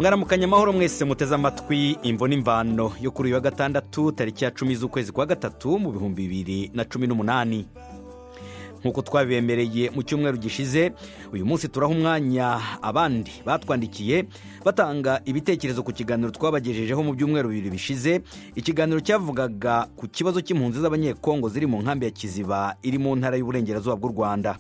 mwaramukanye amahoro mwese muteze amatwi imvune imvano yo kuri uyu wa gatandatu tariki ya cumi z'ukwezi kwa gatatu mu bihumbi bibiri na cumi n'umunani nk'uko twabibemereye mu cyumweru gishize uyu munsi turaha umwanya abandi batwandikiye batanga ibitekerezo ku kiganiro twabagejejeho mu byumweru bibiri bishize ikiganiro cyavugaga ku kibazo cy'impunzi z'abanyekongo ziri mu nkambi ya kiziba iri mu ntara y'uburengerazuba bw'u rwanda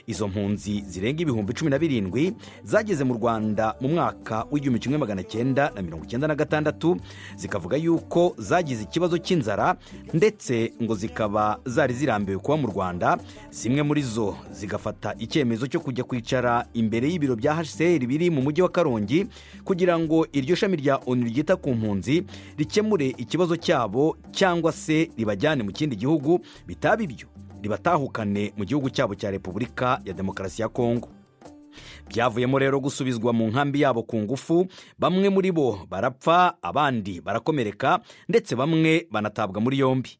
izo mpunzi zirenga ibihumbi cumi na birindwi zageze mu rwanda mu mwaka w'igihumbi kimwe magana cyenda na mirongo icyenda na gatandatu zikavuga yuko zagize ikibazo cy'inzara ndetse ngo zikaba zari zirambiwe kuba mu rwanda zimwe muri zo zigafata icyemezo cyo kujya kwicara imbere y'ibiro bya hcr biri mu mujyi wa karongi kugira ngo iryo shami rya onu ryita ku mpunzi rikemure ikibazo cyabo cyangwa se ribajyane mu kindi gihugu bitaba ibyo ribatahukane mu gihugu cyabo cya repubulika ya demokarasi ya kongo byavuyemo rero gusubizwa mu nkambi yabo ku ngufu bamwe muri bo barapfa abandi barakomereka ndetse bamwe banatabwa muri yombi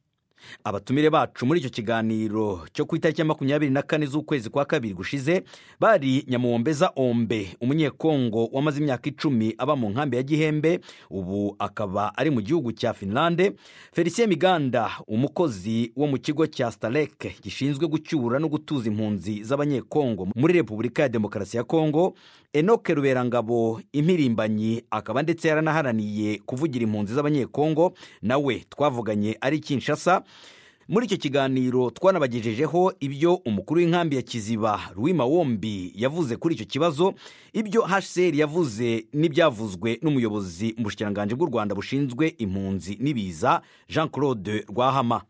abatumire bacu muri icyo kiganiro cyo ku itariki ya makumyabiri na kane z'ukwezi kwa kabiri gushize bari nyamuwombeza ombe umunyekongo wamaze imyaka icumi aba mu nkambi ya gihembe ubu akaba ari mu gihugu cya finlande felicien miganda umukozi wo mu kigo cya starek gishinzwe gucyura no gutuza impunzi z'abanyekongo muri repubulika ya demokarasi ya kongo enoke ruberangabo impirimbanyi akaba ndetse yaranaharaniye kuvugira impunzi z'abanyekongo nawe twavuganye ari kinshasa muri icyo kiganiro twanabagejejeho ibyo umukuru w'inkambi ya kiziba Ruwima wombi yavuze kuri icyo kibazo ibyo hcr yavuze n'ibyavuzwe n'umuyobozi mu bushikiranganji bw'u rwanda bushinzwe impunzi n'ibiza jean claude rwahama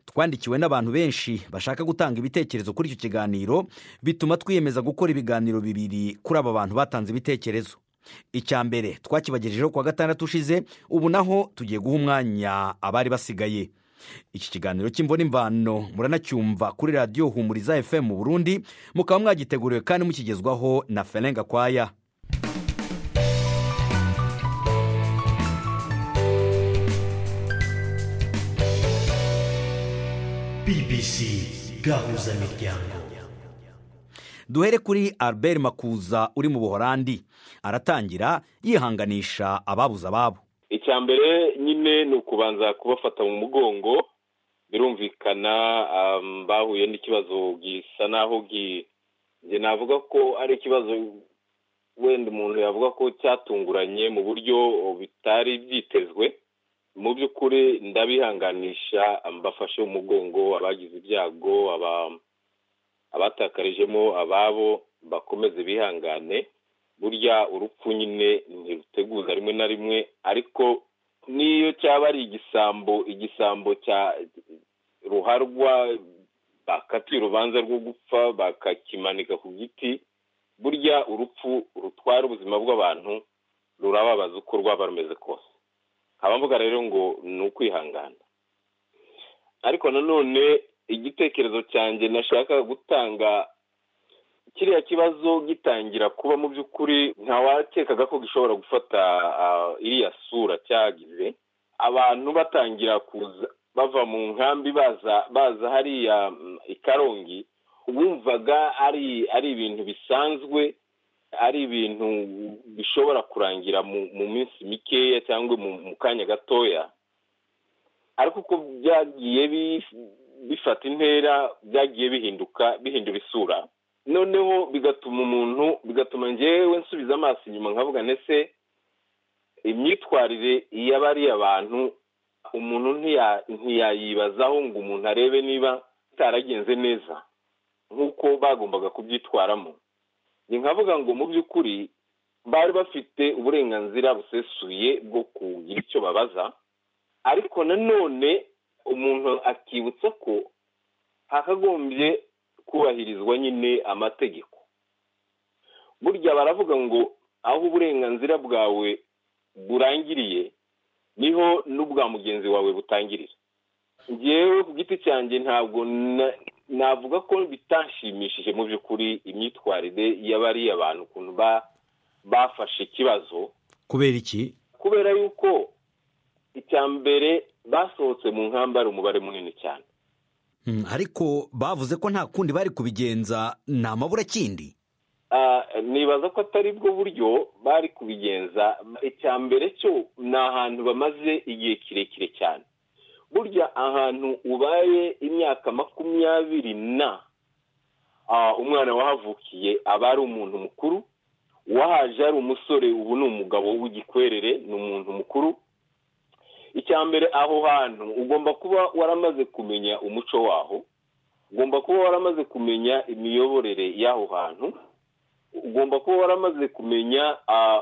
twandikiwe n'abantu benshi bashaka gutanga ibitekerezo kuri icyo kiganiro bituma twiyemeza gukora ibiganiro bibiri kuri aba bantu batanze ibitekerezo icya mbere twakibagejejeho kuwa gatandatu ushize ubu naho tugiye guha umwanya abari basigaye iki kiganiro cy'imvura imvano muranacyumva kuri radiyo humuriza fm mu burundi mukaba mwagiteguriwe kandi mukigezwaho na ferenga kwaya bbc gahuzamiryango duhere kuri albert makuza uri mu buhorandi aratangira yihanganisha ababuze ababo icya mbere nyine ni ukubanza kubafata mu mugongo birumvikana bahuye n'ikibazo gisa naho navuga ko ari ikibazo wenda umuntu yavuga ko cyatunguranye mu buryo bitari byitezwe mu by'ukuri ndabihanganisha mbafashe umugongo abagize ibyago abatakarijemo ababo bakomeze bihangane burya urupfu nyine ntiruteguza rimwe na rimwe ariko n'iyo cyaba ari igisambo igisambo cya ruharwa bakatiye urubanza rwo gupfa bakakimanika ku giti burya urupfu rutwara ubuzima bw'abantu rurababaza uko rwaba rumeze kose nkaba mvuga rero ngo ni ukwihangana ariko nanone igitekerezo cyanjye nashaka gutanga kiriya kibazo gitangira kuba mu by'ukuri ntawakekaga ko gishobora gufata iriya sura cyagize abantu batangira kuza bava mu nkambi baza baza hariya i karongi wumvaga ari ari ibintu bisanzwe ari ibintu bishobora kurangira mu minsi mikeya cyangwa mu kanya gatoya ariko uko byagiye bifata intera byagiye bihinduka bihindura isura noneho bigatuma umuntu bigatuma ngewe nsubiza amaso inyuma nkavuga ndetse imyitwarire y'abariya bantu umuntu ntiyayibazaho ngo umuntu arebe niba itaragenze neza nk'uko bagombaga kubyitwaramo ni nkavuga ngo mu by'ukuri bari bafite uburenganzira busesuye bwo kugira icyo babaza ariko nanone umuntu akibutsa ko hakagombye kubahirizwa nyine amategeko burya baravuga ngo aho uburenganzira bwawe burangiriye niho n'ubwa mugenzi wawe butangirira ngewe ku giti cyanjye ntabwo navuga ko bitashimishije mu by'ukuri imyitwarire y'abariya bantu ukuntu bafashe ikibazo kubera iki kubera yuko icya mbere basohotse mu nkambi ari umubare munini cyane ariko bavuze ko nta kundi bari kubigenza ni amaburakindi nibaza ko atari bwo buryo bari kubigenza icya mbere cyo ni ahantu bamaze igihe kirekire cyane burya ahantu ubaye imyaka makumyabiri na umwana wahavukiye aba ari umuntu mukuru uwahaje ari umusore ubu ni umugabo w'igikwerere ni umuntu mukuru icya mbere aho hantu ugomba kuba waramaze kumenya umuco waho ugomba kuba waramaze kumenya imiyoborere y'aho hantu ugomba kuba waramaze kumenya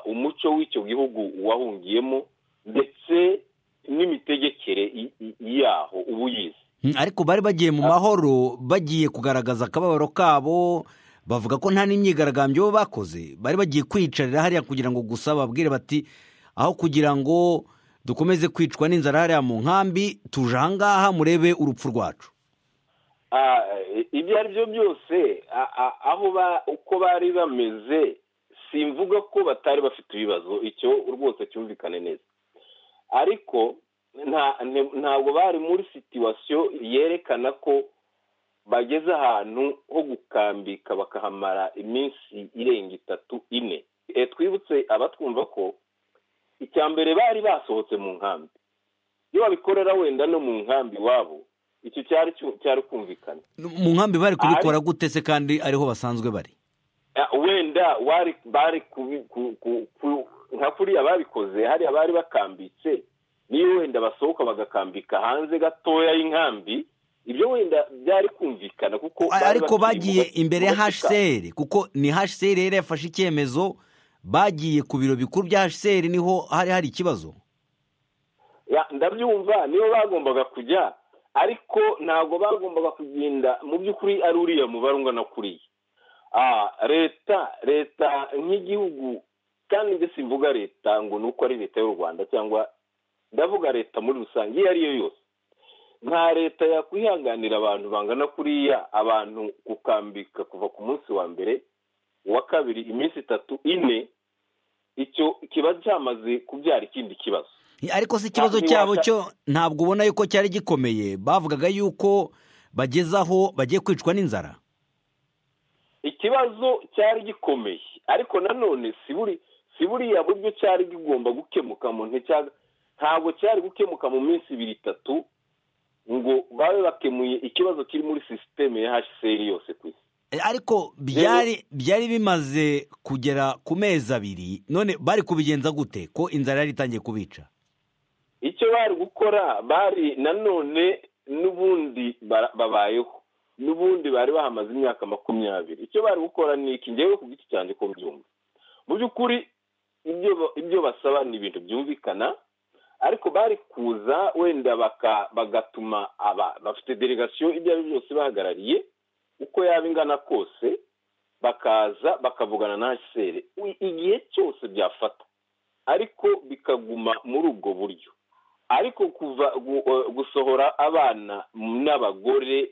umuco w'icyo gihugu wahungiyemo ndetse n'imitegekere yaho uba uyizi ariko bari bagiye mu mahoro bagiye kugaragaza akababaro kabo bavuga ko nta n'imyigaragambyo bakoze bari bagiye kwiyicarira hariya kugira ngo gusa babwire bati aho kugira ngo dukomeze kwicwa n'inzara hariya mu nkambi tuje ahangaha murebe urupfu rwacu ibyo ari byo byose aho uko bari bameze simvuga ko batari bafite ibibazo icyo rwose cyumvikane neza ariko ntabwo bari muri situwasiyo yerekana ko bageze ahantu ho gukambika bakahamara iminsi irenga itatu ine twibutse abatwumva ko icya mbere bari basohotse mu nkambi iyo babikorera wenda no mu nkambi iwabo icyo cyari kumvikana mu nkambi bari kubikora gute se kandi ariho basanzwe bari wenda bari nka kuriya babikoze hariya bari bakambitse niyo wenda basohoka bagakambika hanze gatoya y'inkambi ibyo wenda byari kumvikana kuko ariko bagiye imbere ya hsr kuko ni hsr yari yafashe icyemezo bagiye ku biro bikuru bya hsr niho hari hari ikibazo ndabyumva nibo bagombaga kujya ariko ntabwo bagombaga kugenda mu by'ukuri ari uriya mubare ungana kuriya leta leta nk'igihugu kandi mbese mvuga leta ngo ni uko ari leta y'u rwanda cyangwa ndavuga leta muri rusange iyo ari yo yose nta leta yakwihanganira abantu bangana kuriya abantu gukambika kuva ku munsi wa mbere uwa kabiri iminsi itatu ine icyo kiba cyamaze kubyara ikindi kibazo ariko si ikibazo cyabo cyo ntabwo ubona yuko cyari gikomeye bavugaga yuko bageze aho bagiye kwicwa n'inzara ikibazo cyari gikomeye ariko nanone si buriya buryo cyari kigomba gukemuka mu ntoki ntabwo cyari gukemuka mu minsi ibiri itatu ngo babe bakemuye ikibazo kiri muri sisiteme ya hsr yose ku isi ariko byari bimaze kugera ku mezi abiri none bari kubigenza gute ko inzara yari itangiye kubica icyo bari gukora bari nanone n'ubundi babayeho n'ubundi bari bahamaze imyaka makumyabiri icyo bari gukora ni iki ngewe ku giti cyane ko byumva mu by'ukuri ibyo basaba ni ibintu byumvikana ariko bari kuza wenda bagatuma aba bafite delegasiyo ibyo ari byo byose bahagarariye uko yaba ingana kose bakaza bakavugana na hsr igihe cyose byafata ariko bikaguma muri ubwo buryo ariko kuva gusohora abana n'abagore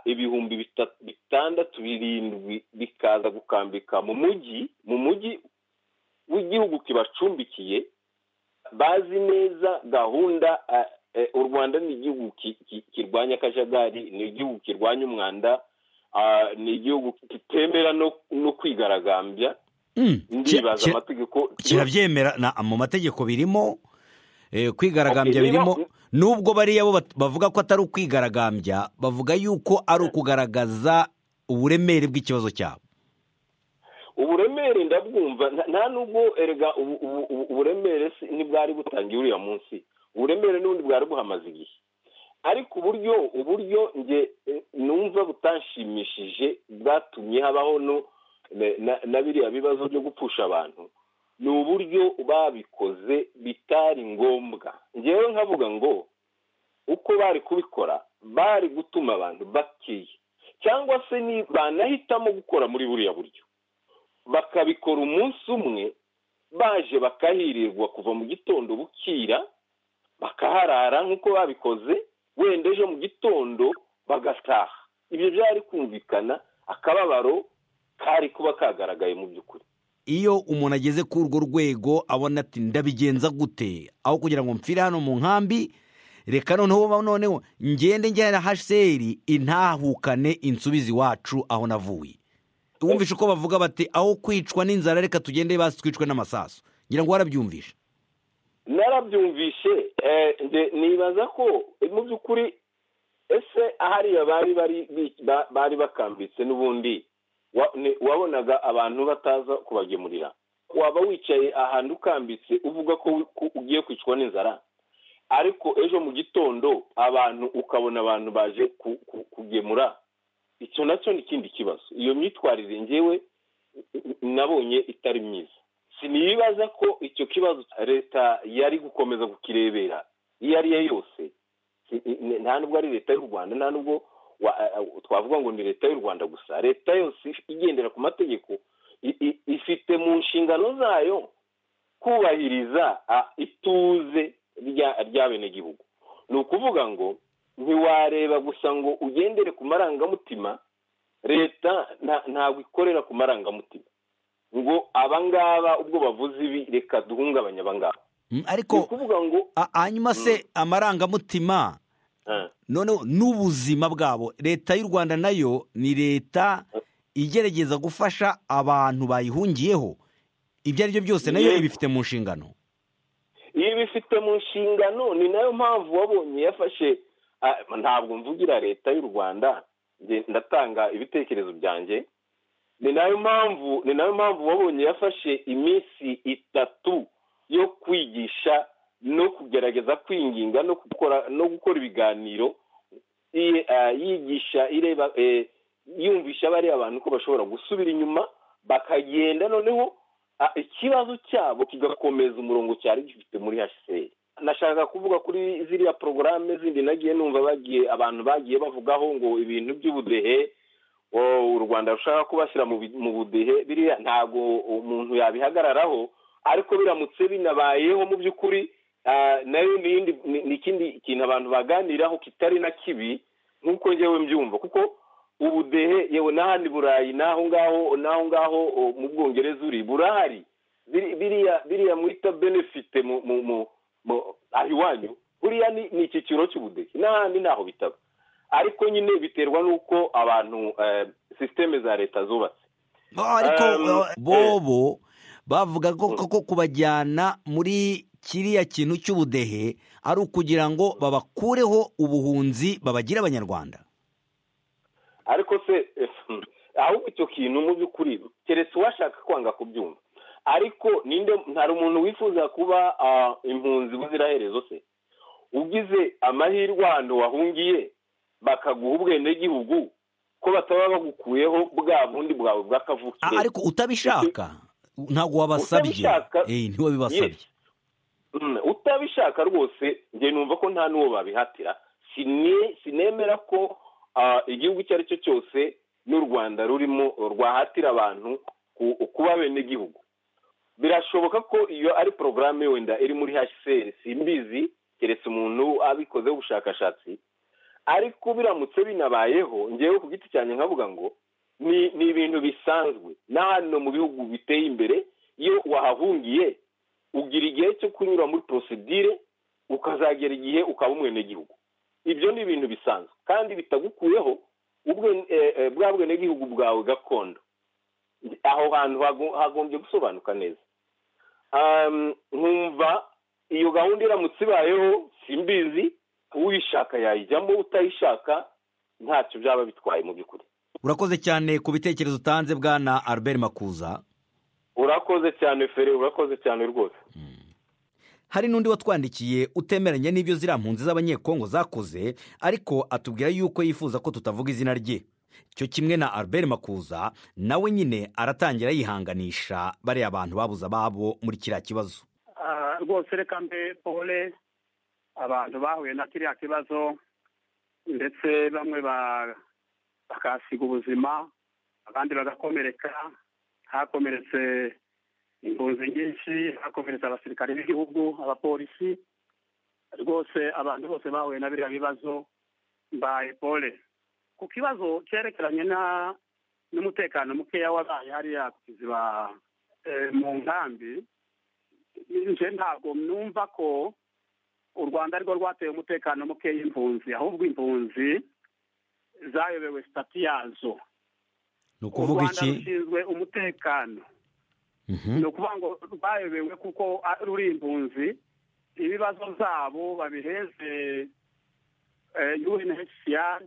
ibihumbi bitandatu birindwi bikaza gukambika mu mujyi mu mujyi w'igihugu kibacumbikiye bazi neza gahunda u rwanda ni igihugu kirwanya akajagari ni igihugu kirwanya umwanda ni igihugu kitemera no kwigaragambya ndibaza amategeko kirabyemera mu mategeko birimo kwigaragambya birimo nubwo bariya bo bavuga ko atari ukwigaragambya bavuga yuko ari ukugaragaza uburemere bw'ikibazo cyabo uburemere ndabwumva nta nubwo erega uburemere ntibwari butangiye uriya munsi uburemere n'ubundi bwari buhamaze igihe ariko uburyo uburyo nge numva butanshimishije bwatumye habaho na biriya bibazo byo gupfusha abantu ni uburyo babikoze bitari ngombwa ngewe nkavuga ngo uko bari kubikora bari gutuma abantu bakeya cyangwa se banahitamo gukora muri buriya buryo bakabikora umunsi umwe baje bakahirirwa kuva mu gitondo bukira bakaharara nk'uko babikoze wenda ejo mu gitondo bagataha ibyo byari kumvikana akababaro kari kuba kagaragaye mu by'ukuri iyo umuntu ageze kuri urwo rwego abona ati ndabigenza gute aho kugira ngo mpfire hano mu nkambi reka noneho noneho ngende njyana hsr intahukane insubizi iwacu aho navuye wumvishe uko bavuga bati aho kwicwa n'inzara reka tugende basi twicwe n'amasaso ngira ngo warabyumvishe narabyumvishe eh, nde- nibaza ko eh, mu by'ukuri ese ahariya bari bari bi- ba- bari bakambitse n'ubundi wa- ni- wabonaga abantu bataza kubagemurira waba wicaye ahantu ukambitse uvuga ko wi- ko ugiye kwicwa n'inzara ariko ejo mu gitondo abantu ukabona abantu baje ku- ku- kugemura icyo nacyo ni ikindi kibazo iyo myitwarire ngewe nabonye itari myiza sinibaza ko icyo kibazo leta yari gukomeza kukirebera iyo ari yo yose Si- n- nta nubwo ari leta y'u rwanda nta nubwo wa- eh, twavuga ngo ni leta y'u rwanda gusa leta yose igendera ku mategeko i- i- ifite mu nshingano zayo kubahiriza ah, ituze rya- ry'abenegihugu ni ukuvuga ngo ntiwareba gusa ngo ugendere ku marangamutima leta nta- ntabwo ikorera ku marangamutima ngo abangaba ubwo bavuze ibi reka duhungabanye abangaba Mm, ni ariko ukuvuga ngo a- hanyuma se amarangamutima ah, noneho n'ubuzima bwabo leta y'u rwanda nayo ni leta igerageza gufasha abantu bayihungiyeho ibyo ari byo byose nayo Yego. ibifite mu nshingano iyo bifite mu nshingano ni nayo mpamvu wabonye yafashe ah, ntabwo mvugira leta y'u rwanda nge- ndatanga ibitekerezo byanjye ni nayo mpamvu ni nayo mpamvu wabonye yafashe iminsi itatu yo kwigisha no kugerageza kwinginga no gukora no gukora ibiganiro i- ah, yigisha ireba eh, yumvisha bariya abantu ko bashobora gusubira inyuma bakagenda noneho ah, ikibazo cyabo kigakomeza umurongo cyari gifite muri hcr nashaka kuvuga kuri ziriya porogaramu zindi nagiye numva bagiye abantu bagiye bavugaho ngo ibintu by'ubudehe o, u rwanda rushaka kubashyira mu bi- mu budehe biriya ntabwo umuntu yabihagararaho ariko biramutse binabayeho mu by'ukuri ah, nayo ni iyindi- ni- ni ikindi kintu abantu baganiraho kitari na kibi nk'uko njyewe mbyumva kuko ubudehe yewe n'ahandi burayi n'aho ngaho n'aho ngaho o, mu bwongereza uri burahari Biri- biriya biriya mwita benefite mu mu mu mu aha iwanyu buriya ni ni icyiciro cy'ubudehe n'ahandi ntaho bitaba ariko nyine biterwa n'uko abantu eh, sisiteme za leta zubatse No, ariko Um, uh, eh. bobo bavuga ko ko kubajyana muri kiriya kintu cy'ubudehe ari ukugira ngo babakureho ubuhunzi babagira abanyarwanda ariko se ahubwo icyo kintu mu by'ukuri keretse uwashaka kwanga kubyumva ariko ninde hari umuntu wifuza kuba ah, impunzi buziraherezo se ugize amahirwe ahantu wahungiye bakaguha ubwenegihugu ko bataba bagukuyeho bwa bundi bwawe A- bw'akavukire ariko utabishaka ntabwo wabasabye Utabishaka- Eh, ntiwabibasabye Mm, utabishaka rwose njye numva ko nta n'uwo babihatira Sine- sinemera ko ah, igihugu icyo ari cyo cyose n'u rwanda rurimo rwahatira abantu ku- kuba benegihugu birashoboka ko iyo ari porogaramu wenda iri muri hcr simbizi keretse umuntu abikozeho ubushakashatsi ariko biramutse binabayeho ngewe ku giti cyanjye nkavuga ngo ni ni ibintu bisanzwe n'ahano mu bihugu biteye imbere iyo wahahungiye ugira igihe cyo kunyura muri porosidire ukazagera igihe ukaba umwenegihugu ibyo ni ibintu bisanzwe kandi bitagukuyeho ubwe- eh, eh, bwa bwenegihugu bwawe gakondo aho hantu hago- hagombye gusobanuka neza Um, nkumva iyo gahunda iramutse ibayeho simbizi uyishaka yayijyamo utayishaka ntacyo byaba bitwaye mu by'ukuri urakoze cyane ku bitekerezo utanze bwana albert makuza urakoze cyane feri urakoze cyane rwose hari n'undi watwandikiye utemeranya n'ibyo ziriya mpunzi z'abanyekongo zakoze ariko atubwira yuko yifuza ko tutavuga izina rye cyo kimwe na albert makuza nawe nyine aratangira yihanganisha bariya bantu babuze ababo muri kiriya kibazo Ah, rwose reka mbe pole abantu bahuye na kiriya kibazo ndetse bamwe ba- bakahasiga ubuzima abandi bagakomereka hakomeretse impunzi nyinshi hakomeretse abasirikare b'igihugu abapolisi rwose abantu bose bahuye na biriya bibazo mbaye pole ku kibazo cyerekeranye na- n'umutekano mukeya wabaye hariya ku kiziba eh, mu nkambi nje ntabwo numva ko u rwanda arirwo rwateye umutekano muke y'impunzi ahubwo impunzi zayobewe sitati yazo ni ukuvuga u rwanda iki rushinzwe umutekano Mhm. ni ukuvuga ngo rwayobewe kuko a- ruri impunzi ibibazo zabo babiheze eh, unhcr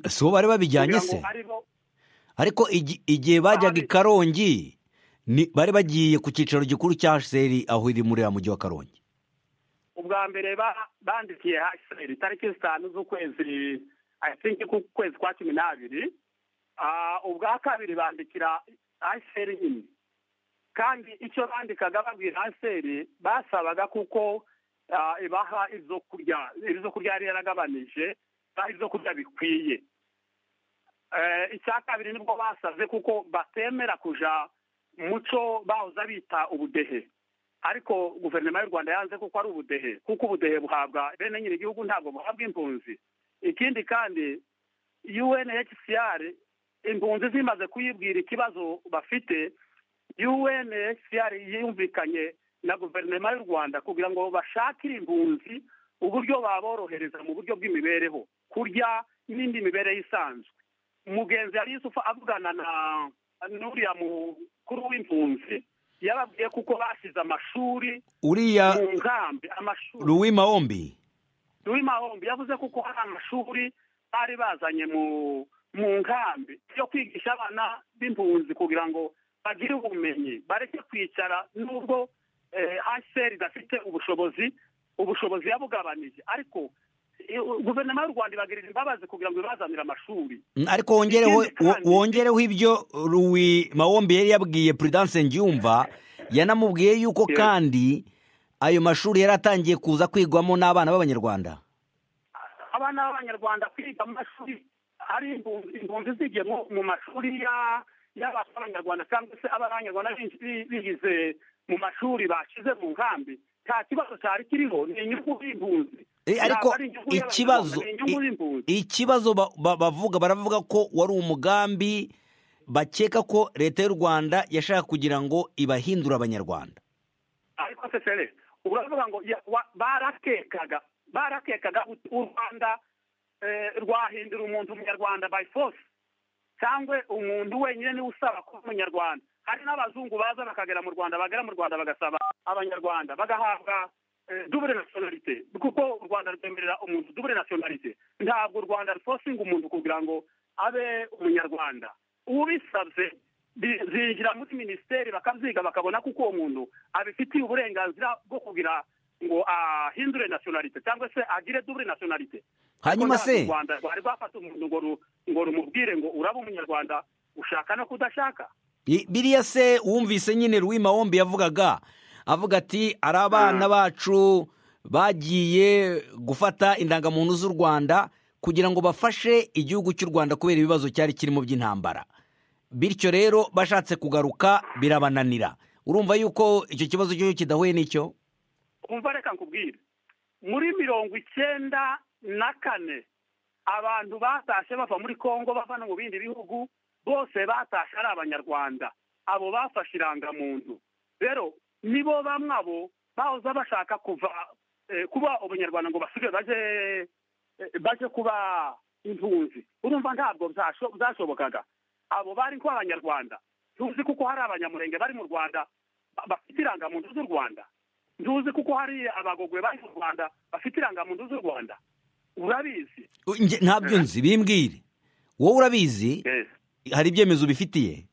si bo bari babijyanye kugira se ngo aribo ariko igi- igihe bajyaga i Bari- karongi ni- bari bagiye ku cyicaro gikuru cya hsr aho iri muri uriya mujyi wa karongi ubwa mbere ba- bandikiye haseri tariki zitanu z'ukwezi i think ku kwezi kwa cumi n'abiri Ah, ubwa kabiri bandikira haseri nyine kandi icyo bandikaga babwira haseri basabaga kuko ah, ibaha ibyo kurya ibyo kurya yari yaragabanije ibaha ibyo kurya bikwiye Eh, icya kabiri nibwo basaze kuko batemera kuja mu muco bahoza bita ubudehe ariko guverinoma y'u rwanda yanze kuko ari ubudehe kuko ubudehe buhabwa bene nyiri igihugu ntabwo buhabwa impunzi ikindi kandi unhcr impunzi zimaze kuyibwira ikibazo bafite unhcr yumvikanye na guverinoma y'u rwanda kugira ngo bashakire impunzi uburyo baborohereza mu buryo bw'imibereho kurya n'indi mibereho isanzwe umugenzi yari yusufu avugana na n'uriya mukuru w'impunzi yababwiye kuko bashyize amashuri uriya mu nkambi amashuri ruwi mahombi Louis mahombi yavuze kuko hari amashuri bari bazanye mu mu nkambi yo kwigisha abana b'impunzi kugira ngo bagire ubumenyi bareke kwicara nubwo haseri idafite ubushobozi ubushobozi yabugabanije ariko eh, guverinoma y'u rwanda ibagirira imbabazi kugira ngo ibazanire amashuri ariko wongereho Ikindi kandi- wo- wongereho ibyo ruwi mahombi yari yabwiye prudence ngiyumva yanamubwiye yuko Yes. kandi ayo mashuri yari atangiye kuza kwigwamo n'abana b'abanyarwanda abana b'abanyarwanda kwiga mu mashuri hari impunzi- impunzi zigiye mu- mu mashuri ya- y'abana b'abanyarwanda cyangwa se abanyarwanda benshi bi- bigize mu mashuri bashyize mu nkambi nta kibazo cyari kiriho ni inyungu y'impunzi Eh, Ntabwo ariko ari inyungu y'abanyarwanda, ikibazo ni inyungu i- y'impunzi ikibazo ba- ba- bavuga baravuga ko wari umugambi bakeka ko leta y'u rwanda yashaka kugira ngo ibahindure abanyarwanda ariko se fere uravuga ngo ya- wa- barakekaga barakekaga ut- u rwanda eh, rwahindura umuntu umunyarwanda by force cyangwa umuntu wenyine niwe usaba kuba umunyarwanda hari n'abazungu baza bakagera mu rwanda bagera mu rwanda bagasaba abanyarwanda bagahabwa eh, double nationalite kuko u rwanda rwemerera umuntu double nationalite ntabwo u rwanda rufosinga umuntu kugira ngo abe umunyarwanda ubisabye bi- zinjira muri minisiteri bakabyiga bakabona ko uwo muntu abifitiye uburenganzira bwo kugira ngo ahindure nationalite cyangwa se agire double nationalite hanyuma Ariko se ntabwo u rwanda rwari rwafata umuntu ngo ru- ngo rumubwire ngo uraba umunyarwanda ushaka no kudashaka i- biriya se wumvise nyine ruwi mahombi yavugaga avuga ati ari abana bacu bagiye gufata indangamuntu z'u rwanda kugira ngo bafashe igihugu cy'u rwanda kubera ibibazo cyari kirimo by'intambara bityo rero bashatse kugaruka birabananira urumva yuko icyo kibazo cyo kidahuye n'icyo umva reka nkubwire muri mirongo icyenda na kane abantu batashye bava muri congo bava no mu bindi bihugu bose batashye ari abanyarwanda abo bafashe irangamuntu rero nibo bamwe abo bahoza bashaka kuva eh, kuba ubunyarwanda ngo basubire baje eh, baje kuba impunzi urumva ntabwo byasho- byashobokaga abo bari kuba abanyarwanda tuzi kuko hari abanyamurenge bari mu rwanda ba- bafite irangamuntu z'u rwanda ntuzi kuko hari abagogwe bari mu rwanda bafite irangamuntu z'u rwanda urabizi Nge- ntabyo nzi bimbwire wowe urabizi hari ibyemezo bifitiye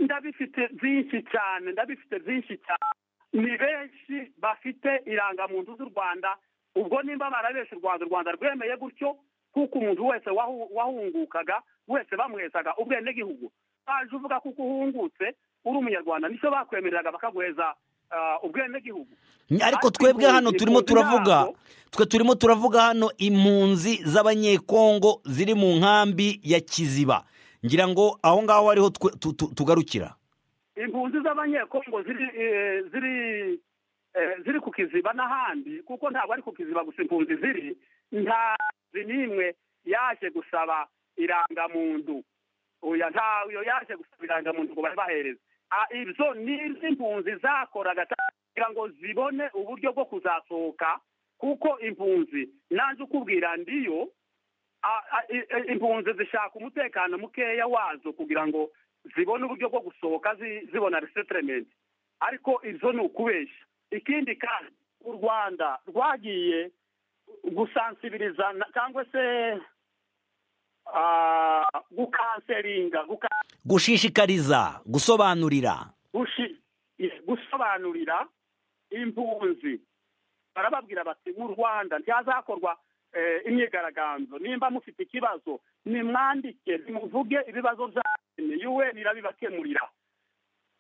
ndabifite byinshi cyane ndabifite byinshi cyane ni benshi bafite irangamuntu z'u rwanda ubwo nimba barabeshya u rwanda u rwanda rwemeye gutyo kuko umuntu wese wahu- wahungukaga wese bamuhezaga ubwenegihugu baje uvuga kuko uhungutse uri umunyarwanda nicyo bakwemereraga bakaguheza ah, ubwenegihugu ariko Ariko twebwe hano impunzi turimo impunzi turavuga ntabwo- twe turimo turavuga hano impunzi z'abanyekongo ziri mu nkambi ya kiziba ngira ngo aho ngaho ariho twe- tu- tu- tugarukira impunzi z'abanyekongo ziri eh, ziri eh, ziri ku kiziba n'ahandi kuko ntabwo ari ku kiziba gusa impunzi ziri nta mpunzi n'imwe yaje gusaba irangamuntu oya ntayo yaje gusaba irangamuntu ngo bahereze ibyo ni impunzi zakoraga cyane kugira ngo zibone uburyo bwo kuzasohoka kuko impunzi nanjye ukubwira ndiyo a- a- i- i- impunzi zishaka umutekano mukeya wazo kugira ngo zibona uburyo bwo gusohoka zi- zibona resetirementi ariko izo ni ukubeshya ikindi kandi u rwanda rwagiye gusansibiriza na- cyangwa se ah, gukanseringa guka- gushishikariza gusobanurira gushi- i- gusobanurira impunzi barababwira bati mu rwanda ntihazakorwa eh, imyigaragambyo nimba mufite ikibazo nimwandike nimuvuge ibibazo byanyu yuweni irabibakemurira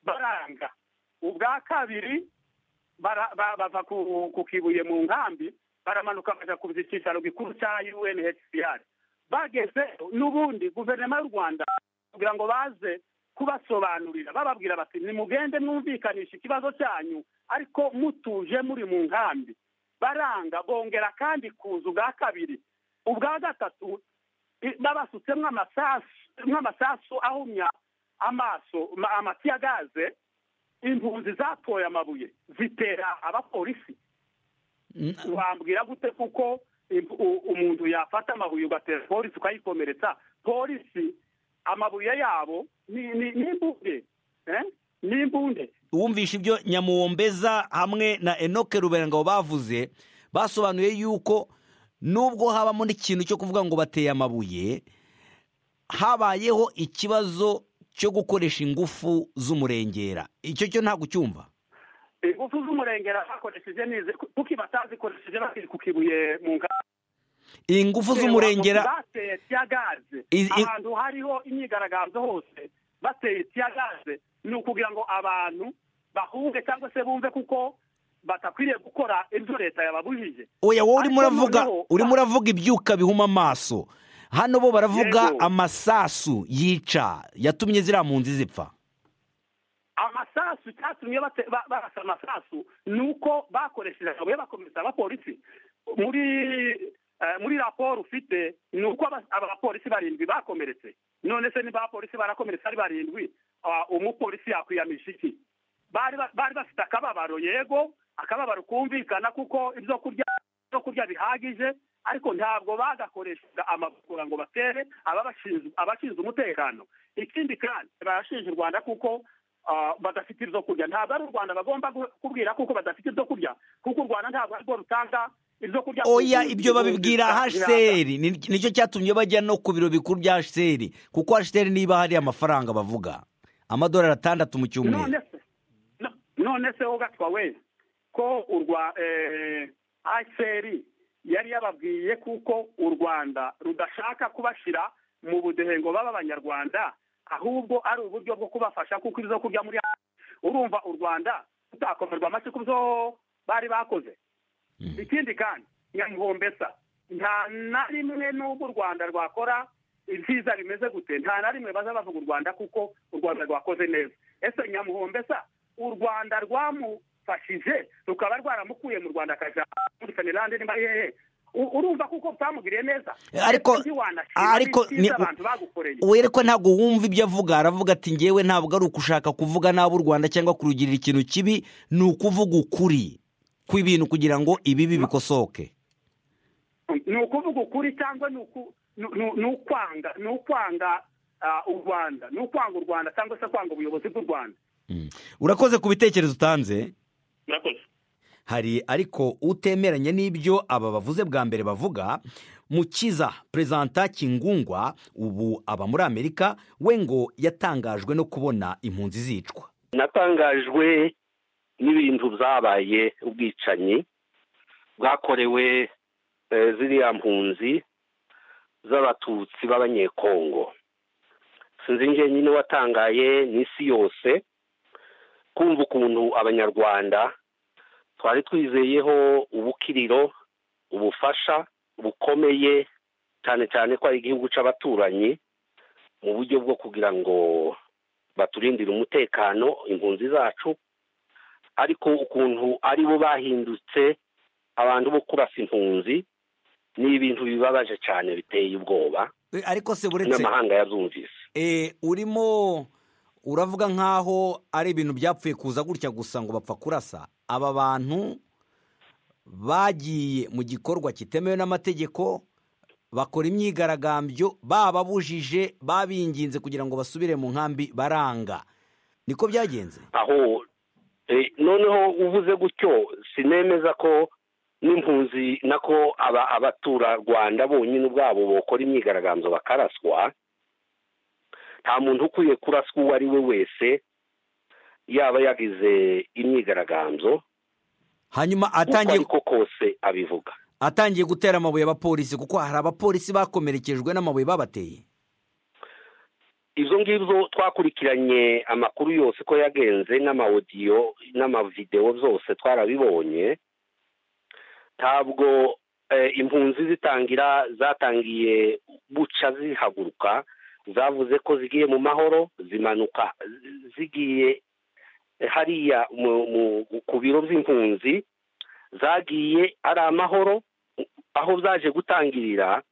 baranga ubwa kabiri bara- ba- bava ku- ku kibuye mu nkambi baramanuka bajya ku cyicaro gikuru cya unhcr bageze n'ubundi guverinoma y'u rwanda kugira ngo baze kubasobanurira bababwira bati nimugende mwumvikanisha ikibazo cyanyu ariko mutuje muri mu nkambi baranga bongera kandi kuza ubwa kabiri ubwa gatatu i- babasutsemo amasasu nk'amasasu ahumya amaso ma- amatiya gaze impunzi zatoye amabuye zitera abapolisi Mm, wambwira gute kuko imp- u- umuntu yafata amabuye ugatera polisi ukayikomeretsa polisi amabuye yabo ni- ni- n'imbunde eh? n'imbunde wumvisha ibyo nyamuwombeza hamwe na enoke ruberangabo bavuze basobanuye yuko nubwo habamo n'ikintu cyo kuvuga ngo bateye amabuye habayeho ikibazo cyo gukoresha ingufu z'umurengera icyo cyo ntabwo ucyumva ingufu z'umurengera bakoresheje nize kuko batazikoresheje bakiri ku kibuye mu nka ingufu z'umurengera bateye tiyagaze Izi- i- ahantu hariho imyigaragambyo hose bateye tiyagaze ni ukugira ngo abantu bahunge cyangwa se bumve kuko batakwiriye gukora ibyo leta yababujije oya wowe urimo Ariko uravuga noneho- urimo uravuga ibyuka bihuma amaso hano bo baravuga Yego. amasasu yica yatumye ziriya mpunzi zipfa amasasu cyatumye bate- ba- barasa amasasu ni uko bakoresheje amabuye bakomeza abapolisi muri eh, muri raporo ufite ni uko aba- abapolisi barindwi bakomeretse none se niba abapolisi barakomeretse ari barindwi ah, umupolisi yakwiyamisha iki bari ba- bari bafite akababaro yego akababaro kumvikana kuko ibyo kurya ibyo kurya bihagije ariko ntabwo bagakoreshaga amavugura ngo batere ababashinzwe- abashinzwe umutekano ikindi kandi barashinja u rwanda kuko ah, badafite ibyo kurya ntabwo ari u rwanda bagomba gu- kubwira kuko badafite ibyo kurya kuko u rwanda ntabwo arirwo rutanga ibyo kurya oya ibyo babibwira hasheri Ni- nicyo cyatumye bajya no ku biro bikuru bya hasheri kuko hasheri niba hari amafaranga bavuga amadolari atandatu mu cyumweru none se no- none se wowe gatwa we ko urwa aseri yari yababwiye kuko u rwanda rudashaka kubashyira mu budehe ngo babe abanyarwanda ahubwo ari uburyo bwo kubafasha kuko ibyo kurya muri urumva u rwanda rutakomerwa amashyi ku byo bari bakoze ikindi kandi nyamuhombesa nta na rimwe n'ubwo u rwanda rwakora ibyiza bimeze gute nta na rimwe baza bavuga u rwanda kuko u rwanda rwakoze neza ese nyamuhombesa u rwanda rwamufashije rukaba rwaramukuye mu rwanda akajya muri fenelande niba hehe U- urumva kuko utamugiriye neza Ariko- Ese ntiwanashima ariko ibyiza ni- abantu bagukoreye we ariko ntabwo wumva ibyo avuga aravuga ati ngewe ntabwo ari ukushaka kuvuga nabi u rwanda cyangwa kurugirira ikintu kibi ni ukuvuga ukuri kw'ibintu kugira ngo ibibi bikosoke ni ukuvuga ukuri cyangwa ni uku- ni- ni- ni ukwanga ni ukwanga ah, u rwanda ni ukwanga u rwanda cyangwa se kwanga ubuyobozi bw'u rwanda Mm. urakoze ku bitekerezo utanze murakoze hari ariko utemeranya n'ibyo aba bavuze bwa mbere bavuga mukiza perezida kingungwa ubu aba muri amerika we ngo yatangajwe no kubona impunzi zicwa natangajwe n'ibintu byabaye ubwicanyi bwakorewe eh, ziriya mpunzi z'abatutsi b'abanyekongo sinzi njye nyine watangaye n'isi yose kumva ukuntu abanyarwanda twari twizeyeho ubukiriro ubufasha bukomeye cyane cyane ko ari igihugu cy'abaturanyi mu buryo bwo kugira ngo baturindira umutekano impunzi zacu ariko ukuntu ari bo bahindutse abantu bo kurasa impunzi ni ibintu bibabaje cyane biteye ubwoba E, ariko se buretse n'amahanga yabyumvise e, urimo uravuga nk'aho ari ibintu byapfuye kuza gutya gusa ngo bapfa kurasa aba bantu bagiye mu gikorwa kitemewe n'amategeko bakora imyigaragambyo bababujije babinginze kugira ngo basubire mu nkambi baranga niko byagenze aho eh, noneho uvuze gutyo sinemeza ko n'impunzi nako aba- abaturarwanda bonyine ubwabo bokora imyigaragambyo bakaraswa nta muntu ukwiye kuraswa uwo ari we wese yaba yagize imyigaragambyo hanyuma uko atangiye ariko kose abivuga atangiye gutera amabuye abapolisi kuko hari abapolisi bakomerekejwe n'amabuye babateye izo ngibyo twakurikiranye amakuru yose ko yagenze n'amawodiyo n'amavidewo byose twarabibonye ntabwo eh, impunzi zitangira zatangiye buca zihaguruka zavuze ko zigiye mu mahoro zimanuka zigiye hariya mu, mu, ku biro by'impunzi zagiye ari amahoro aho zaje gutangirira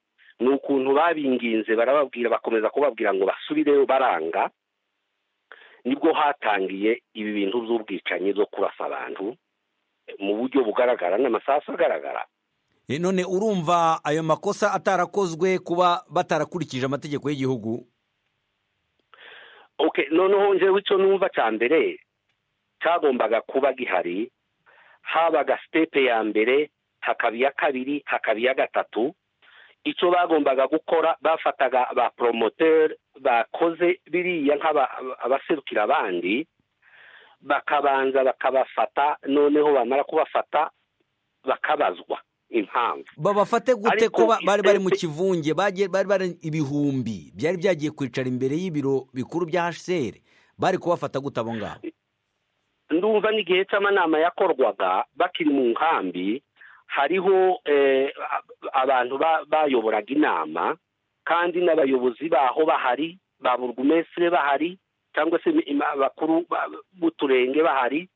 ni ukuntu babinginze barababwira bakomeza kubabwira ngo basubireyo baranga nibwo hatangiye ibi bintu by'ubwicanyi byo kurasa abantu mu buryo bugaragara n'amasasu agaragara E, none urumva ayo makosa atarakozwe kuba batarakurikije amategeko y'igihugu okay noneho njyewe icyo numva cya mbere cyagombaga kuba gihari habaga sitepe ya mbere hakaba iya kabiri hakaba iya gatatu icyo bagombaga gukora bafataga ba poromoteri bakoze biriya nk'aba- abaserukira abandi bakabanza bakabafata noneho bamara kubafata bakabazwa impamvu babafate gute ko Ariko ba- bari bari mu itete- kivunge bagiye- bari bari ibihumbi byari byagiye kwicara imbere y'ibiro bikuru bya hcr bari kubafata gute abo ngabo ndumva n'igihe cy'amanama yakorwaga bakiri mu nkambi hariho eh, a- abantu ba- bayoboraga inama kandi n'abayobozi baho bahari ba burugumesire bahari cyangwa se im- im- bakuru ba- b'uturenge bahari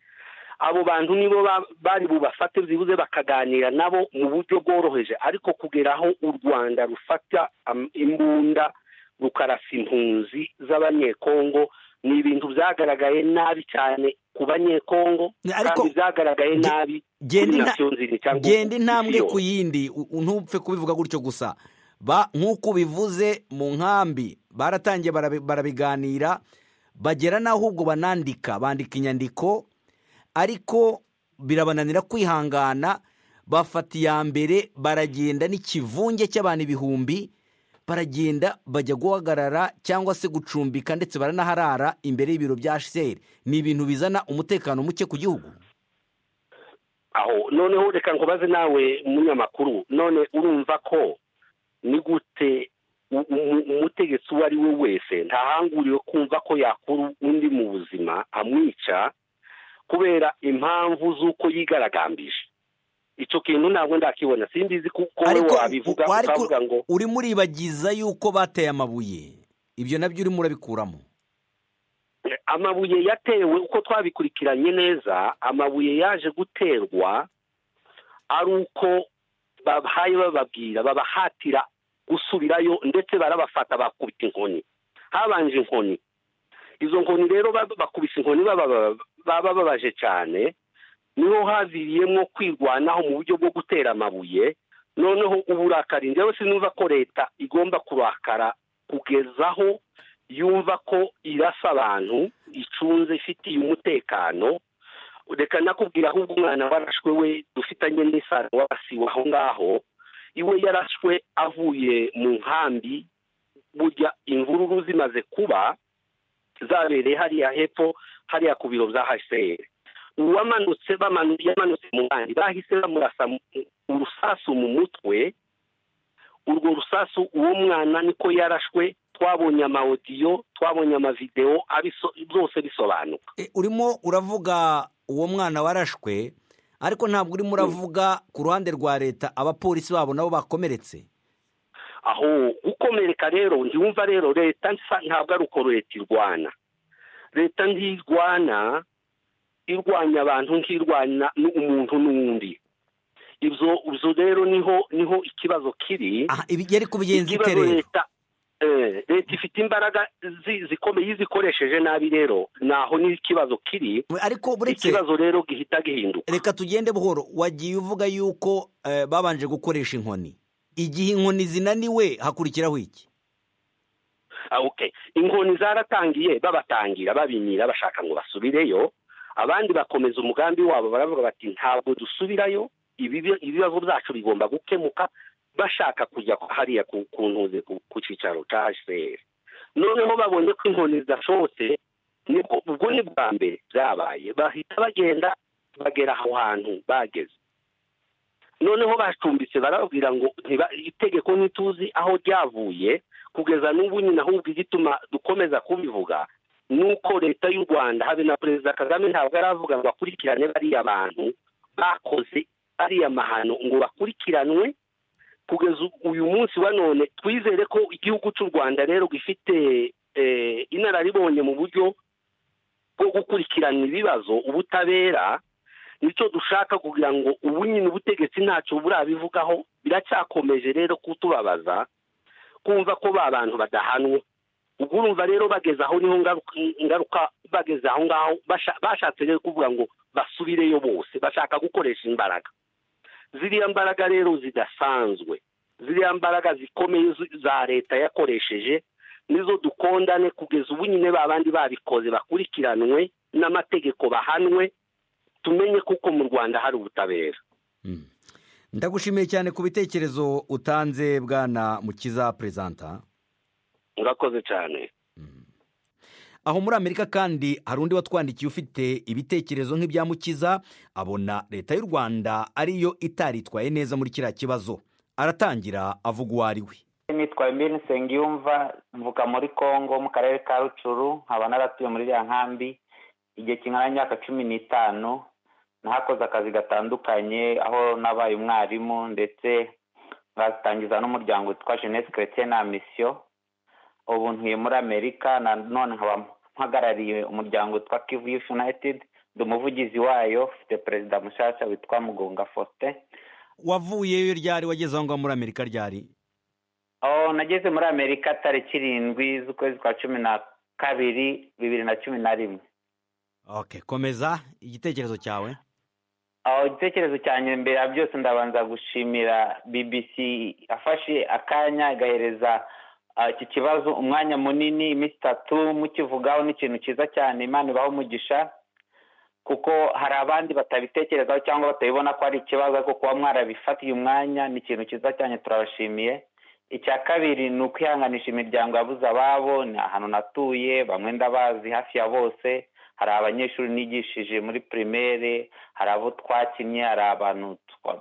abo bantu nibo ba- bari bubafate byibuze bakaganira nabo mu buryo bworoheje ariko kugera aho u rwanda rufata am- imbunda rukarasa impunzi z'abanyekongo ni ibintu byagaragaye nabi cyane ku banyekongo Ariko- kandi byagaragaye Ge- nabi genda kuri inta- nasiyo nzima cyangwa genda isi intambwe yose. ku yindi u- u- ntupfe kubivuga gutyo gusa ba nk'uko ubivuze mu nkambi baratangiye barabi- barabiganira bagera n'aho ubwo banandika bandika inyandiko ariko birabananira kwihangana bafata iya mbere baragenda n'ikivunge cy'abantu ibihumbi baragenda bajya guhagarara cyangwa se gucumbika ndetse baranaharara imbere y'ibiro bya hcr ni ibintu bizana umutekano muke ku gihugu aho noneho reka nkubaze nawe umunyamakuru none urumva ko ni gute u- u- umutegetsi uwo ari we wese ntahanguriwe kumva ko yakura undi mu buzima amwica kubera impamvu z'uko yigaragambije icyo kintu ntabwo ndakibona simbizi kuko wowe ariko wabivuga u- ariko ukavuga ngo urimo uribagiza yuko bateye amabuye ibyo nabyo urimo urabikuramo amabuye yatewe uko twabikurikiranye neza amabuye yaje guterwa ari uko babahaye bababwira babahatira gusubirayo ndetse barabafata bakubita inkoni habanje inkoni izo nkoni rero ba- bakubise inkoni baba- baba babaje cyane niho haviriyemo kwirwanaho mu buryo bwo gutera amabuye noneho uburakari njyewe sinumva ko leta igomba kurakara kugezaho yumva ko irasa abantu icunze ifitiye umutekano reka nakubwira ahubwo umwana warashwe we dufitanye n'isano wabasiwe aho ngaho iwe yarashwe avuye mu nkambi burya imvururu zimaze kuba zabereye hariya hepfo hariya ku biro bya hcr uwamanutse bamanu- yamanutse mu nkambi bahise bamurasa mu- urusasu mu mutwe urwo rusasu uwo mwana niko yarashwe twabonye amawodiyo twabonye amavidewo abiso- byose bisobanuka E, urimo uravuga uwo mwana warashwe ariko ntabwo urimo uravuga ku ruhande rwa leta abapolisi babo nabo bakomeretse aho gukomereka rero ntiwumva rero leta nsa- ntabwo ari uko leta irwana leta ntirwana irwanya abantu nk'irwanya n- umuntu n'undi ibyo ibyo rero niho niho ikibazo kiri aha ibi yari kubigenza ite ikibazo rero leta eh, leta ifite imbaraga zi- zikomeye iyo izikoresheje nabi rero naho n'ikibazo kiri ariko buretse ikibazo rero gihita gihinduka reka tugende buhoro wagiye uvuga yuko eh, babanje gukoresha inkoni igihe inkoni zinaniwe hakurikiraho iki Ah, okay inkoni zaratangiye babatangira babimira bashaka ngo basubireyo abandi bakomeza umugambi wabo baravuga bati ntabwo dusubirayo ibibi- ibibazo byacu bigomba gukemuka bashaka kujya hariya ku ku ntuze ku ku cyicaro cya hcr noneho babonye ko inkoni zidashobotse nibwo ubwo ni bwa mbere byabaye bahita bagenda bagera aho hantu bageze noneho bacumbitse barababwira ngo ntiba- itegeko ntituzi aho ryavuye kugeza n'ubu nyine ahubwo igituma dukomeza kubivuga ni uko leta y'u rwanda habe na perezida kagame ntabwo aravuga ngo akurikirane bariya bantu bakoze ariya mahano ngo bakurikiranwe kugeza u- uyu munsi wa none twizere ko igihugu cy'u rwanda rero gifite eh, inararibonye mu buryo bwo gukurikirana ibibazo ubutabera nicyo dushaka kugira ngo ubu nyine ubutegetsi ntacyo burabivugaho biracyakomeje rero kutubabaza kumva ko ba bantu badahanwe ubwo urumva rero bageze aho niho ngaruka- ingaruka bageze aho ngaho basha- bashatse rero kuvuga ngo basubireyo bose bashaka gukoresha imbaraga ziriya mbaraga rero zidasanzwe ziriya mbaraga zikomeye zu- za leta yakoresheje nizo dukondane kugeza ubu nyine ba bandi babikoze bakurikiranwe n'amategeko bahanwe tumenye kuko mu rwanda hari ubutabera Mm. ndagushimiye cyane ku bitekerezo utanze bwana mukiza perezanta murakoze cyane aho muri amerika kandi hari undi watwandikiye ufite ibitekerezo nk'ibya mukiza abona leta y'u rwanda ariyo itaritwaye neza muri kiriya kibazo aratangira avuga uwo ari we nitwaye mbi nsengiyumva mvuka muri congo mu karere ka rucuru nkaba naratuye muri iriya nkambi igihe kingana n'imyaka cumi n'itanu nahakoze akazi gatandukanye aho nabaye umwarimu ndetse ngatangiza n'umuryango witwa jeunesse chrétienne na mission ubu ntuye muri amerika na none nkaba mpagarariye umuryango witwa kivu youth united ndi umuvugizi wayo ufite perezida mushyashya witwa mugunga faustin wavuyeyo ryari wageze aho ngaho muri amerika ryari Oh, nageze muri amerika tariki irindwi z'ukwezi kwa cumi na kabiri bibiri na cumi na rimwe ok komeza igitekerezo cyawe aho igitekerezo cyanjye mbere ya byose ndabanza gushimira bbc afashe akanya igahereza ah, iki kibazo umwanya munini iminsi itatu mukivugaho ni ikintu cyiza cyane imana ibaho umugisha kuko hari abandi batabitekerezaho cyangwa batabibona ko ari ikibazo ariko kuba mwarabifatiye umwanya ni ikintu cyiza cyane turabashimiye icya kabiri ni ukwihanganisha imiryango yabuze ababo ni ahantu natuye bamwe ndabazi hafi ya bose hari abanyeshuri nigishije muri primaire hari abo twakinnye hari abantu twa-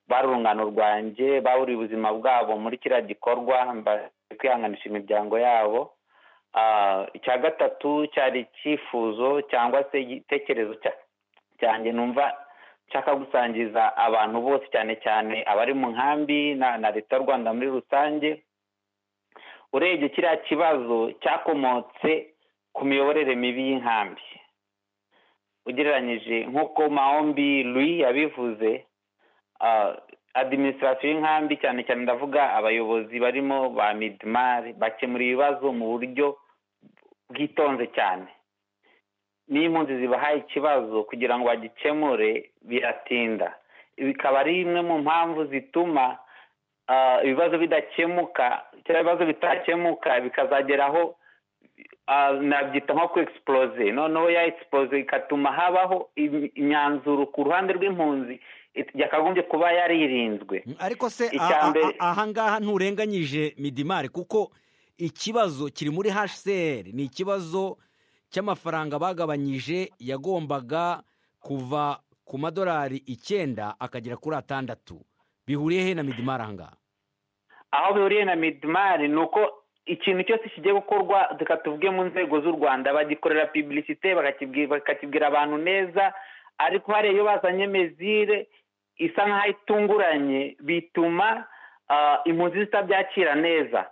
bari urungano rwanjye baburiye ubuzima bwabo muri kiriya gikorwa mba- kwihanganisha imiryango yabo Ah, icya gatatu cyari icyifuzo cyangwa se igitekerezo cya- cyanjye numva nshaka gusangiza abantu bose cyane cyane abari mu nkambi na na leta y'u rwanda muri rusange urebye kiriya kibazo cyakomotse ku miyoborere mibi y'inkambi ugereranyije nk'uko mahombi Louis yabivuze ah, adiminisitirasiyo y'inkambi cyane cyane ndavuga abayobozi barimo ba midimari bakemura ibibazo mu buryo bwitonze cyane niyo impunzi zibahaye ikibazo kugira ngo bagikemure biratinda bikaba ari imwe mu mpamvu zituma ah, ibibazo bidakemuka cyangwa ibibazo bitakemuka bikazageraho ah, nabyita nko ku egisiporoze noneho ya egisiporoze igatuma habaho im- imyanzuro ku ruhande rw'impunzi it- yakagombye kuba yaririnzwe ariko se Icya a- a- mbere- a- ahangaha nturenganyije midimari kuko ikibazo kiri muri hcr ni ikibazo cy'amafaranga bagabanyije yagombaga kuva ku madolari icyenda akagera kuri atandatu bihuriye he na midimari ahangaha aho bihuriye na midimari ni uko ikintu cyose kigiye gukorwa reka tuvuge mu nzego z'u rwanda bagikorera pibilisite bakakibwi- bakakibwira abantu neza ariko hariya iyo bazanye mezire isa nk'aho itunguranye bituma ah, impunzi zitabyakira neza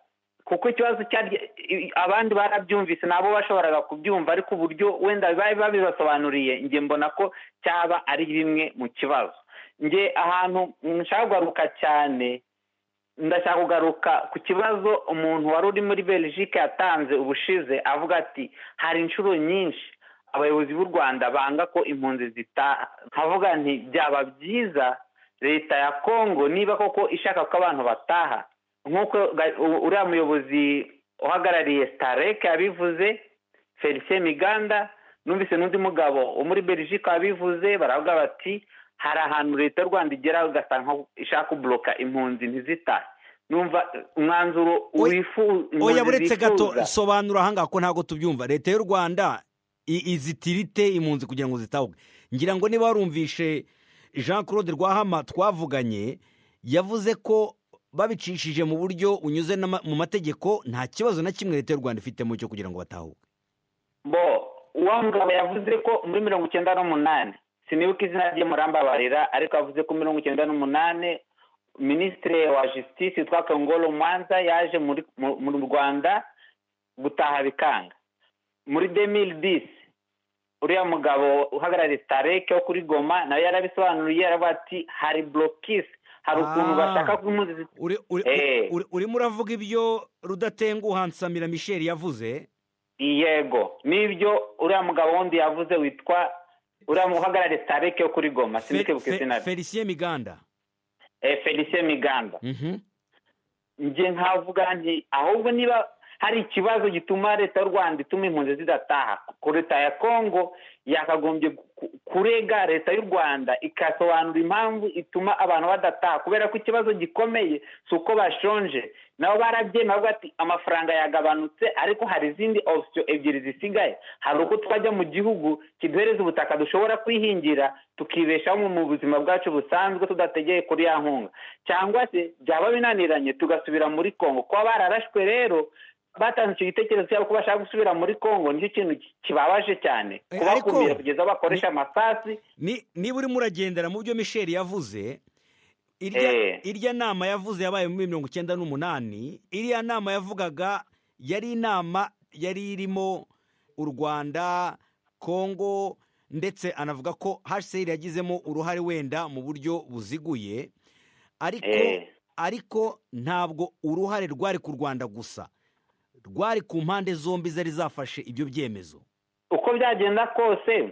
kuko ikibazo cyari i- abandi barabyumvise nabo bashoboraga kubyumva ariko uburyo wenda bari babibasobanuriye njye mbona ko cyaba ari bimwe mu kibazo njye ahantu nshaka kugaruka cyane ndashaka kugaruka ku kibazo umuntu wari uri muri belgique yatanze ubushize avuga ati hari inshuro nyinshi abayobozi b'u rwanda banga ko impunzi zitaha nkavuga nti byaba byiza leta ya kongo niba koko ishaka ko abantu bataha nk'uko ga- u- uriya muyobozi uhagarariye starek yabivuze felicien miganda numvise n'undi mugabo wo muri belgique wabivuze baravuga bati hari ahantu leta y'u rwanda igera ugasanga ishaka kuburoka impunzi ntizitahe numva umwanzuro Oya- wifu impunzi oya buretse gato zifuza. sobanura aha ngaha ko ntabwo tubyumva leta y'u rwanda i- izitira ite impunzi kugira ngo zitahuke ngira ngo niba warumvishe jean claude rwahama twavuganye yavuze ko babicishije mu buryo bunyuze n'ama- mu mategeko nta kibazo na kimwe leta y'u rwanda ifitemo cyo kugira ngo batahuke bo uwo mugabo yavuze ko muri mirongo icyenda n'umunani sinibuka izina rye murambabarira ariko yavuze ko mirongo icyenda n'umunani minisitiri wa justice witwa kongolo mwanza yaje muri mu- mu rwanda gutaha bikanga muri demiri disi uriya mugabo uhagarariye stareke wo kuri goma nawe yarabisobanuriye yaravuga ati hari borokisi hari ukuntu Ah. bashaka ko impunzi zit- Uri- uri- Eh. uri- urimo uravuga ibyo rudatenguha nsamira michel yavuze yego nibyo uriya mugabo wundi yavuze witwa uriya muhagarariye stareke yo kuri goma Fe- sinibuka Fe- izina rye felicien miganda Eh, felicien miganda Mhm. njye nkavuga nti ahubwo niba hari ikibazo gituma leta y'u rwanda ituma impunzi zidataha ku leta ya kongo yakagombye ku- kurega leta y'u rwanda ikasobanura impamvu ituma abantu badataha kubera ko ikibazo gikomeye si uko bashonje nabo barabyemeye bavuga ati amafaranga yagabanutse ariko hari izindi opsiyo ebyiri zisigaye hari uko twajya mu gihugu kiduhereza ubutaka dushobora kwihingira tukibeshaho mu buzima bwacu busanzwe tudategeye kuri ya nkunga cyangwa se byaba binaniranye tugasubira muri kongo kuba bararashwe rero batanze icyo gitekerezo cyabo ko bashaka gusubira muri kongo nicyo kintu ki- kibabaje cyane Eh, ariko- kubakumira kugeza bakoresha amasasi Ni- niba urimo uragendera mu byo michel yavuze irya, Eh. irya nama yavuze yabaye muri mirongo icyenda n'umunani iriya nama yavugaga yari inama yari irimo u rwanda kongo ndetse anavuga ko hcr yagizemo uruhare wenda mu buryo buziguye ariko Eh. ariko ntabwo uruhare rwari ku rwanda gusa rwari ku mpande zombi zari zafashe ibyo byemezo uko byagenda kose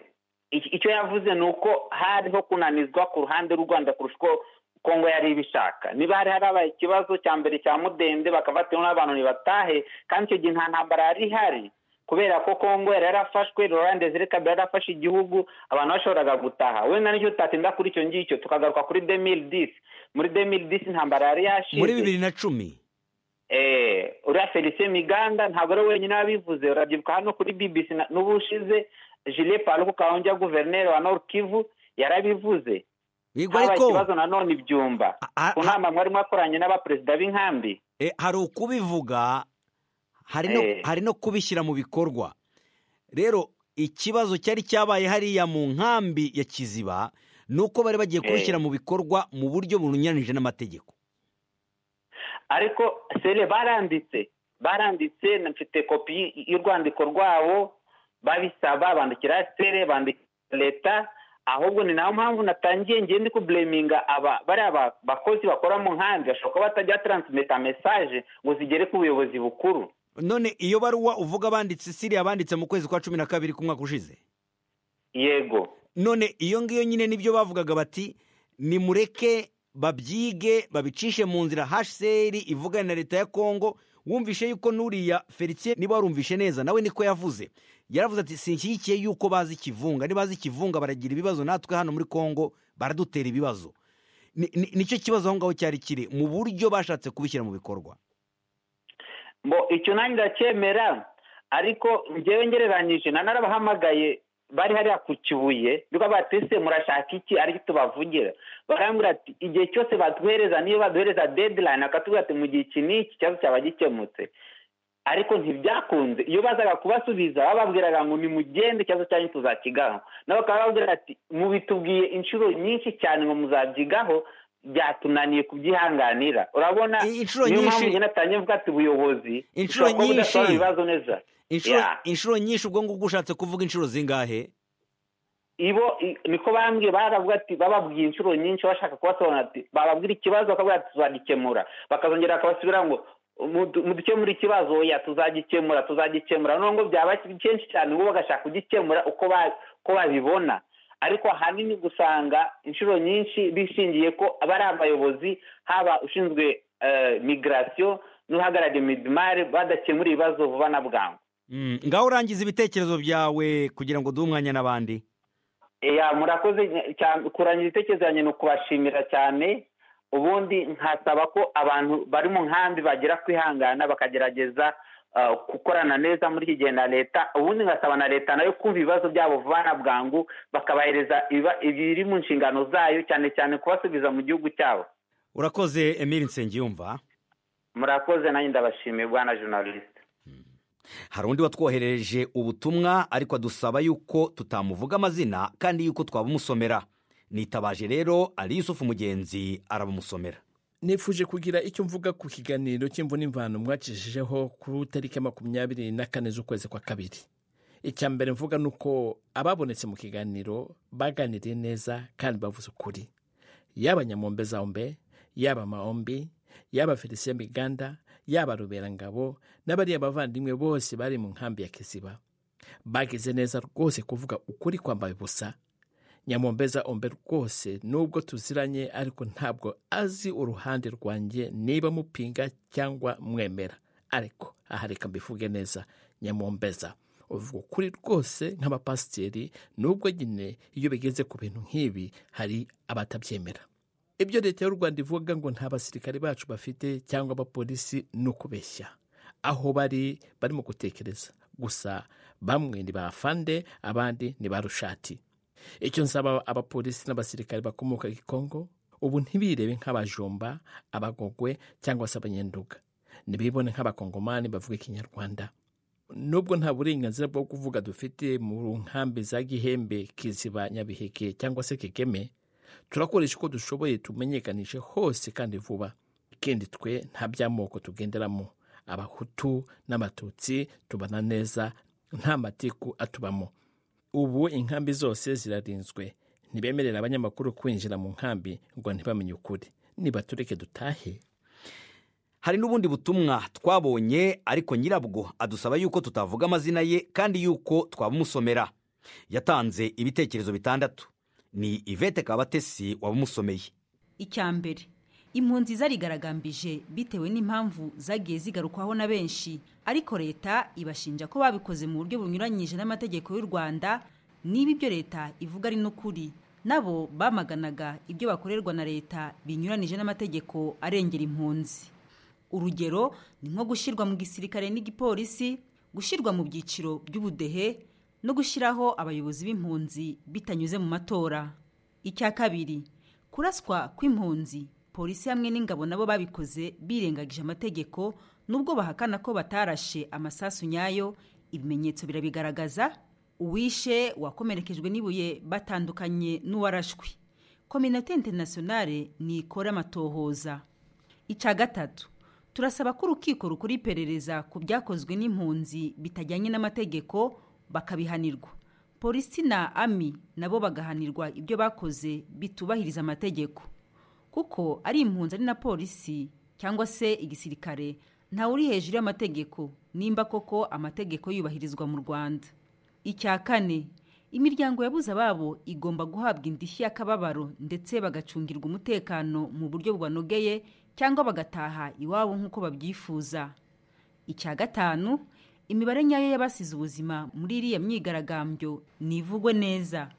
iki- icyo yavuze ni uko hariho kunanizwa ku ruhande rw'u rwanda kurusha uko kongo yari ibishaka niba hari harabaye ikibazo cya mbere cya mudende bakafatiraho n'abantu ntibatahe kandi icyo gihe nta ntambara yari ihari kubera ko kongo yari yarafashwe laurent desire kabila yari yarafashe igihugu abantu bashoboraga gutaha wenda n'icyo tutatinda kuri icyo ngicyo tukagaruka kuri demiri disi muri demiri disi intambara yari yashize muri bibiri na cumi Eh, uriya felicien miganda ntabwo ari we wenyine wabivuze urabyibuka hano kuri bbc na- n'ubushize jile paluku kawunja guverineri wa nord kivu yarabivuze yego habaye ariko ikibazo nanone ibyumba ha- ku nama mwari mwakoranye n'abaperezida b'inkambi E, hari ukubivuga hari no, Eh. hari no kubishyira mu bikorwa rero ikibazo cyari cyabaye hariya mu nkambi ya kiziba ni uko bari bagiye Eh. kubishyira mu bikorwa mu buryo bunyuranyije n'amategeko ariko sere baranditse baranditse na- mfite kopi y- y'urwandiko rwabo babisaba bandikira sere bandikira leta ahubwo ni nayo mpamvu natangiye ngiye ndi kubleminga aba bariya ba- bakozi bakora mu nkambi bashobora kuba batajya taransimeta mesaje ngo zigere ku buyobozi bukuru none iyo baruwa uvuga banditse siriya banditse mu kwezi kwa cumi na kabiri k'umwaka ushize yego none iyo ngiyo nyine nibyo bavugaga bati nimureke babyige babicishe mu nzira hcr ivugane na leta ya kongo wumvishe yuko n'uriya felicien niba warumvishe neza nawe niko yavuze yaravuze ati sinshyigikiye yuko bazi ikivunga niba bazi ikivunga baragira ibibazo natwe hano muri kongo baradutera ibibazo Ni- ni- nicyo kibazo aho ngaho cyari kiri mu buryo bashatse kubishyira mu bikorwa mbo icyo nanjye ndacyemera ariko ngewe ngereranyije na narabahamagaye bari hariya ku kibuye bikaba batise murashaka iki ariko tubavugira barambwira ati igihe cyose baduhereza niyo baduhereza deadline bakatubwira ati mu gihe iki n'iki ikibazo cyaba gikemutse ariko ntibyakunze iyo bazaga kubasubiza bababwiraga ngo nimugende ikibazo cyanyu tuzakigaho nabo bakaba bababwira ati mubitubwiye inshuro nyinshi cyane ngo muzabyigaho byatunaniye kubyihanganira urabona I- inshuro niyo mpamvu nyinshi- njye natangiye mvuga ati ubuyobozi Inshuro bushobora kuba nyinshi. budasobanura ibibazo neza inshuro Yeah. inshuro nyinshi ubwo ngubwo ushatse kuvuga inshuro zingahe ibo i- niko bambwiye baravuga ati bababwiye inshuro nyinshi bashaka kubasobanura ati bababwira ikibazo bakabwira ati tuzagikemura bakazongera bakabasubira ngo "Mudu- mudukemure ikibazo oya tuzagikemura tuzagikemura noneho ngo byaba kenshi cyane ngo bagashaka kugikemura uko ba- uko babibona ariko ahanini gusanga inshuro nyinshi bishingiye ko aba ari abayobozi haba ushinzwe migirasiyo n'uhagarariye midimari badakemura ibibazo vuba na bwangu ngaho urangiza ibitekerezo byawe kugira ngo duhe umwanya n'abandi ya murakoze kurangiza ibitekerezo yanjye ni ukubashimira cyane ubundi nkasaba ko abantu bari mu nkambi bagera kwihangana bakagerageza gukorana neza muri iki gihe na leta ubundi ngasaba na leta nayo kumva ibibazo byabo vuba na bwangu bakabahereza ibiri mu nshingano zayo cyane cyane kubasubiza mu gihugu cyabo urakoze emile nsengiyumva murakoze nanjye ndabashimiye bwana journaliste hari undi watwoherereje ubutumwa ariko adusaba yuko tutamuvuga amazina kandi yuko twabumusomera nitabaje rero ari yusufu mugenzi arabumusomera nifuje kugira icyo mvuga ku kiganiro cy'imvunimvano mwacishijeho ku itariki makumyabiri na kane z'ukwezi kwa kabiri icya mbere mvuga ni uko ababonetse mu kiganiro baganiriye neza kandi bavuze ukuri yaba nyamombe zombe yaba maombi yaba felicien miganda yaba ruberangabo n'abariya bavandimwe bose bari mu nkambi ya kiziba bagize neza rwose kuvuga ukuri kwambaye ubusa nyamumbeza ombe rwose nubwo tuziranye ariko ntabwo azi uruhande rwanjye niba mupinga cyangwa mwemera ariko aha reka mbivuge neza nyamumbeza uvuga ukuri rwose nk'abapasiteri nubwo nyine iyo bigeze ku bintu nk'ibi hari abatabyemera ibyo leta y'u rwanda ivuga ngo nta basirikare bacu bafite cyangwa abapolisi ni ukubeshya aho bari barimo gutekereza gusa bamwe ni ba fande abandi ni ba rushati icyo nsaba abapolisi n'abasirikare bakomoka i kongo ubu ntibirebe nk'abajumba abagogwe cyangwa se abanyenduga ntibibone nk'abakongomani bavuga ikinyarwanda nubwo nta burenganzira bwo kuvuga dufite mu nkambi za gihembe kiziba nyabiheke cyangwa se kegeme turakoresha uko dushoboye tumenyekanishe hose kandi vuba ikindi twe nta by'amoko tugenderamo abahutu n'abatutsi tubana neza nta matiku atubamo ubu inkambi zose zirarinzwe ntibemerera abanyamakuru kwinjira mu nkambi ngo ntibamenye ukuri nibatureke dutahe hari n'ubundi butumwa twabonye ariko nyirabwo adusaba yuko tutavuga amazina ye kandi yuko twabumusomera yatanze ibitekerezo bitandatu ni ivete kabatesi wabumusomeye icya mbere impunzi zarigaragambije bitewe n'impamvu zagiye zigarukwaho na benshi ariko leta ibashinja ko babikoze mu buryo bunyuranyije n'amategeko y'u rwanda niba ibyo leta ivuga ari n'ukuri nabo bamaganaga ibyo bakorerwa na leta binyuranije n'amategeko arengera impunzi urugero ni nko gushyirwa mu gisirikare n'igipolisi gushyirwa mu byiciro by'ubudehe no gushyiraho abayobozi b'impunzi bitanyuze mu matora icya kabiri kuraswa kw'impunzi polisi hamwe n'ingabo nabo babikoze birengagije amategeko nubwo bahakana ko batarashe amasasu nyayo ibimenyetso birabigaragaza uwishe wakomerekejwe n'ibuye batandukanye n'uwarashwe kominote interinasiyonale nikora amatohoza icya gatatu turasaba ko urukiko rukora iperereza ku byakozwe n'impunzi bitajyanye n'amategeko bakabihanirwa polisi na ami nabo bagahanirwa ibyo bakoze bitubahiriza amategeko kuko ari impunzi ari na polisi cyangwa se igisirikare ntawe uri hejuru y'amategeko nimba koko amategeko yubahirizwa mu rwanda icya kane imiryango yabuze ababo igomba guhabwa indishyi y'akababaro ndetse bagacungirwa umutekano mu buryo bubanogeye cyangwa bagataha iwabo nk'uko babyifuza icya gatanu imibare nyayo y'abasize ubuzima muri iriya myigaragambyo nivugwe neza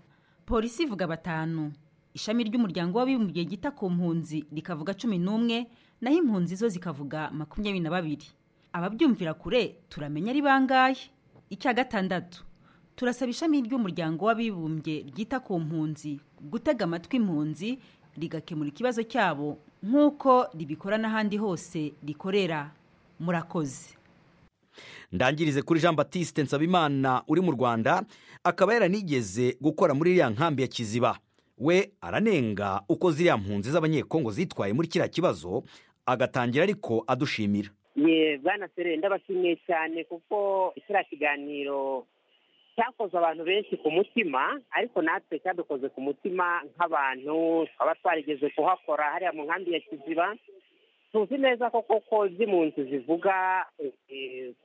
polisi ivuga batanu ishami ry'umuryango w'abibumbye ryita ku mpunzi rikavuga cumi n'umwe naho impunzi zo zikavuga makumyabiri na babiri ababyumvira kure turamenya ari bangahe icya gatandatu turasaba ishami ry'umuryango w'abibumbye ryita ku mpunzi gutega amatwi impunzi rigakemura ikibazo cyabo nk'uko ribikora n'ahandi hose rikorera murakoze ndangirize kuri jean batiste nsabimana uri mu rwanda akaba yaranigeze gukora muri iriya nkambi ya kiziba we aranenga uko ziriya mpunzi z'abanyekongo zitwaye muri kiriya kibazo agatangira ariko adushimira ye bwana serere ndabashimiye cyane kuko kiriya kiganiro cyakoze abantu benshi ku mutima ariko natwe cyadukoze ku mutima nk'abantu twaba twarigeze kuhakora hariya mu nkambi ya kiziba tuzi neza ko koko ibyo impunzi zivuga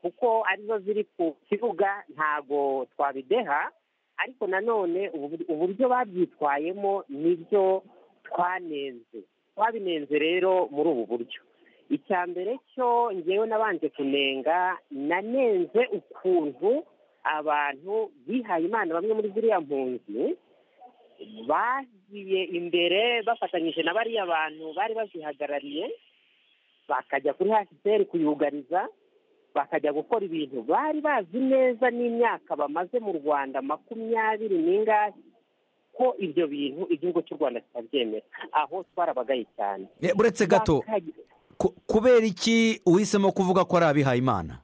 kuko arizo ziri ku kibuga ntago twabideha ariko nanone ubu- uburyo babyitwayemo nibyo twanenze twabinenze rero muri ubu buryo icya mbere cyo ngewe nabanje kunenga nanenze ukuntu abantu bihaye imana bamwe muri ziriya mpunzi bagiye imbere bafatanyije na bariya bantu bari bazihagarariye bakajya kuri hsr kuyugariza bakajya gukora ibintu bari bazi neza n'imyaka bamaze mu rwanda makumyabiri n'ingahe ko ibyo bintu igihugu cy'u rwanda kitabyemera aho twarabagaye cyane Eh, buretse gato Bakajya- ku- kubera iki uhisemo kuvuga ko ari abihayimana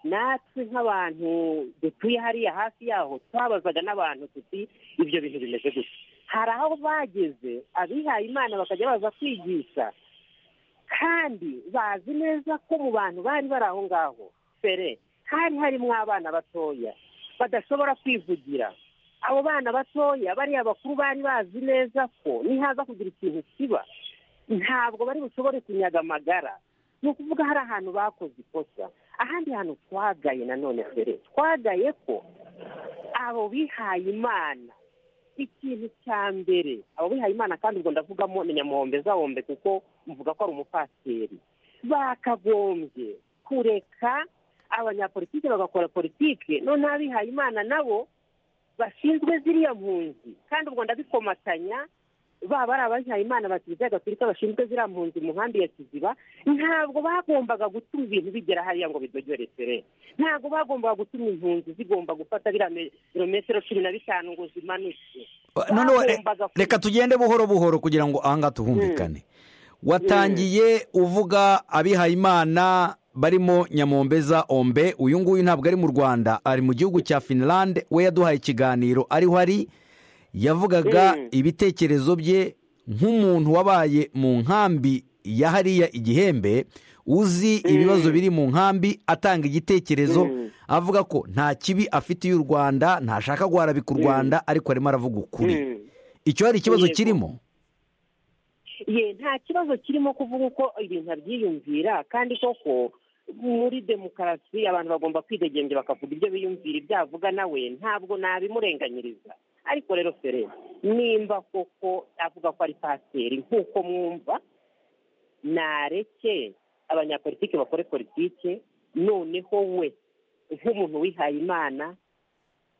natwe nk'abantu dutuye hariya hafi yaho twabazaga n'abantu tuti ibyo bintu bimeze gutya hari aho bageze abihaye imana bakajya baza kwigisha kandi bazi neza ko mu bantu bari bari aho ngaho mbere hari harimo abana batoya badashobora kwivugira abo bana batoya bariya bakuru bari bazi neza ko nihaza kugira ikintu kiba ntabwo bari bushobore kunyaga amagara ni ukuvuga hari ahantu bakoze ikosa ahandi hantu twagaye nanone mbere twagaye ko abo bihaye imana ikintu cya mbere abo bihaye imana kandi ubwo ndavugamo ni nyamuhombe zawombe kuko mvuga ko ari umupasiteri bakagombye kureka abanyapolitike bagakora politike none abihaye imana nabo bashinzwe ziriya mpunzi kandi ubwo ndabikomatanya baba ari abajyayimana bakiriya gatolika bashinzwe ziriya mpunzi mu nkambi ya kiziba ntabwo bagombaga gutuma ibintu bigera hariya ngo bidogere fere ntabwo bagombaga gutuma impunzi zigomba gufata biriya me- birometero cumi na bitanu ngo zimanuke Eh, noneho re- Bagombaga ku- reka tugende buhoro buhoro kugira ngo ahangaha tuhumvikane watangiye uvuga abihayimana barimo nyamombeza ombe uyu nguyu ntabwo ari mu rwanda ari mu gihugu cya finland we yaduhaye ikiganiro ariho ari yavugaga Mm. ibitekerezo bye nk'umuntu wabaye mu nkambi ya hariya igihembe uzi ibibazo biri mu nkambi atanga igitekerezo avuga ko nta kibi afitiye u rwanda ntashaka guharabika u rwanda ariko arimo aravuga ukuri Mm. icyo hari ikibazo Yego. kirimo ye nta kibazo kirimo kuvuga uko ibintu abyiyumvira kandi koko muri demokarasi abantu bagomba kwidegembya bakavuga ibyo biyumvira ibyo avuga nawe ntabwo nabimurenganyiriza ariko rero fere nimba koko avuga ko ari pasiteri nk'uko mwumva nareke abanyapolitike bakore politike noneho we nk'umuntu wihaye imana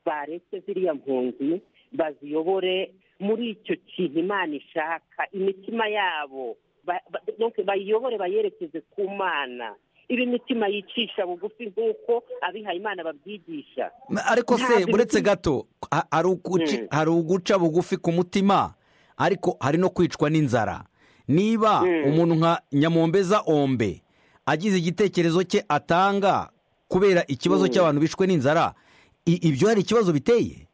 bareke ziriya mpunzi baziyobore muri icyo kintu imana ishaka imitima yabo ba- ba- donc bayiyobore bayerekeze ku mana iba imitima yicisha bugufi nk'uko abihaye imana babyigisha ariko se Ntabwo buretse imitima- gato ha- hari uguci- Mm. hari uguca bugufi ku mutima ariko hari no kwicwa n'inzara niba Mm. umuntu nka nyamombeza ombe agize igitekerezo cye atanga kubera ikibazo cy'abantu bishwe n'inzara i- ibyo hari ikibazo biteye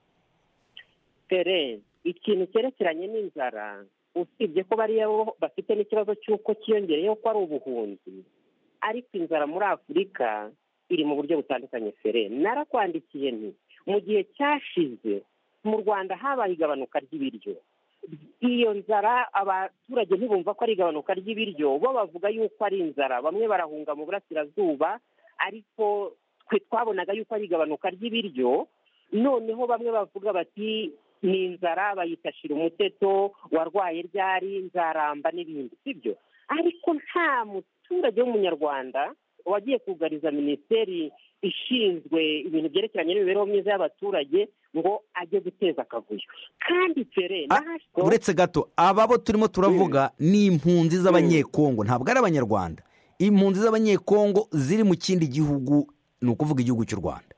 tere ikintu cyerekeranye n'inzara usibye ko bariya bo bafite n'ikibazo cy'uko cyiyongereyeho ko ari ubuhunzi ariko inzara muri afurika iri mu buryo butandukanye fere narakwandikiye nti mu gihe cyashize mu rwanda habaye igabanuka ry'ibiryo iyo nzara abaturage ntibumva ko ari igabanuka ry'ibiryo bo bavuga yuko ari inzara bamwe barahunga mu burasirazuba ariko twe twabonaga yuko ari igabanuka ry'ibiryo noneho bamwe bavuga bati ni inzara bayitashira umuteto warwaye ryari nzaramba n'ibindi sibyo ariko nta muturage w'umunyarwanda wagiye kugariza minisiteri ishinzwe ibintu byerekeranye n'imibereho myiza y'abaturage ngo ajye guteza akavuyo kandi tere Ah, n'ahashyizweho buretse gato aba bo turimo turavuga ni impunzi z'abanyekongo ntabwo ari abanyarwanda impunzi z'abanyekongo ziri mu kindi gihugu ni ukuvuga igihugu cy'u rwanda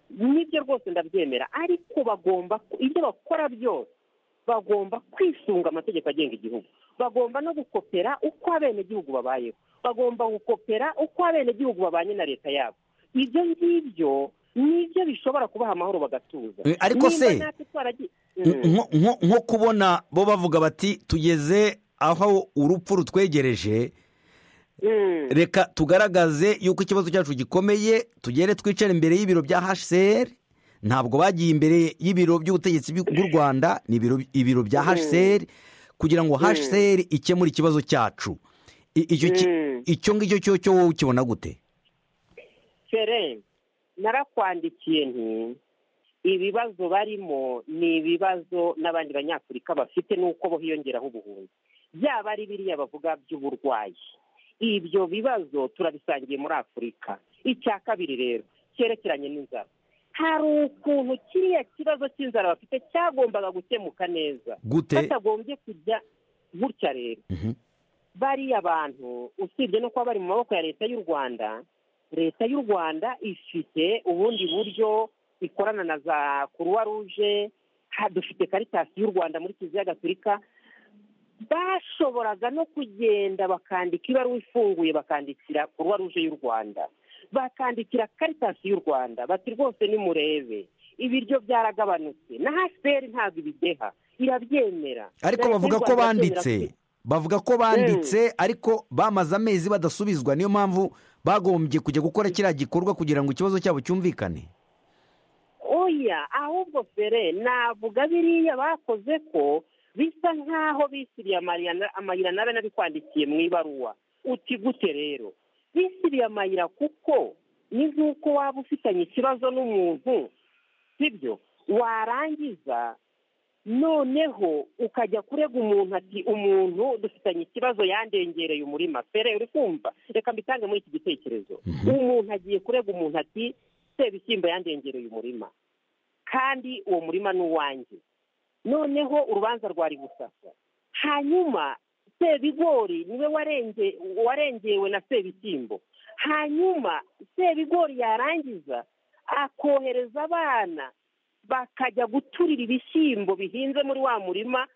nibyo rwose ndabyemera ariko bagomba ibyo bakora byose bagomba kwisunga amategeko agenga igihugu bagomba no gukopera uko abenegihugu babayeho bagomba gukopera uko abenegihugu babanye na leta yabo ibyo ngibyo nibyo bishobora kubaha amahoro bagatuza Eh, ariko se- Nimba natwe twaragiye- Mm. nko nko- nko kubona bo bavuga bati tugeze aho urupfu rutwegereje Mm. reka tugaragaze yuko ikibazo cyacu gikomeye tugere twicare imbere y'ibiro bya hcr ntabwo bagiye imbere y'ibiro by'ubutegetsi bw'u rwanda ni ibiro ibiro bya hcr kugira ngo hcr ikemure ikibazo cyacu I- icyo ki- Mm. icyo ngicyo cyo cyo wowe ukibona gute fere narakwandikiye nti ibibazo barimo ni ibibazo n'abandi banyafurika bafite n'uko bo hiyongeraho ubuhunzi byaba ari biriya bavuga by'uburwayi ibyo bibazo turabisangiye muri afurika icya kabiri rero cyerekeranye n'inzara hari ukuntu kiriya kibazo cy'inzara bafite cyagombaga gukemuka neza gute batagombye kujya gutya rero Mhm. bariya bantu usibye no kuba bari mu maboko ya leta y'u rwanda leta y'u rwanda ifite ubundi buryo ikorana na za kuruwa ruje ha- dufite karitasi y'u rwanda muri kiliziya gatolika bashoboraga no kugenda bakandika ibaruwa ifunguye bakandikira kuruwa ruje y'u rwanda bakandikira karitasi y'u rwanda bati rwose nimurebe ibiryo byaragabanutse na hsbr ntabwo ibideha irabyemera ariko Na Leta y'u bavuga ko Rwanda irabyemera banditse bavuga ko banditse ariko bamaze amezi badasubizwa niyo mpamvu bagombye kujya gukora kiriya gikorwa kugira ngo ikibazo cyabo cyumvikane oya ahubwo fere navuga biriya bakoze ko bisa nk'aho bisibiye amayira na- amayira nawe nabikwandikiye mu ibaruwa uti gute rero bisibiye amayira kuko ni nk'uko waba ufitanye ikibazo n'umuntu sibyo warangiza noneho ukajya kurega umuntu ati umuntu dufitanye ikibazo yandengereye umurima fere uri kumva reka mbitange muri iki gitekerezo umuntu agiye kurega umuntu ati sebishyimbo yandengereye umurima kandi uwo murima ni uwanjye noneho urubanza rwari gusasa hanyuma sebigori niwe warenge warengewe na sebishyimbo hanyuma sebigori yarangiza akohereza abana bakajya guturira ibishyimbo bihinze muri wa murima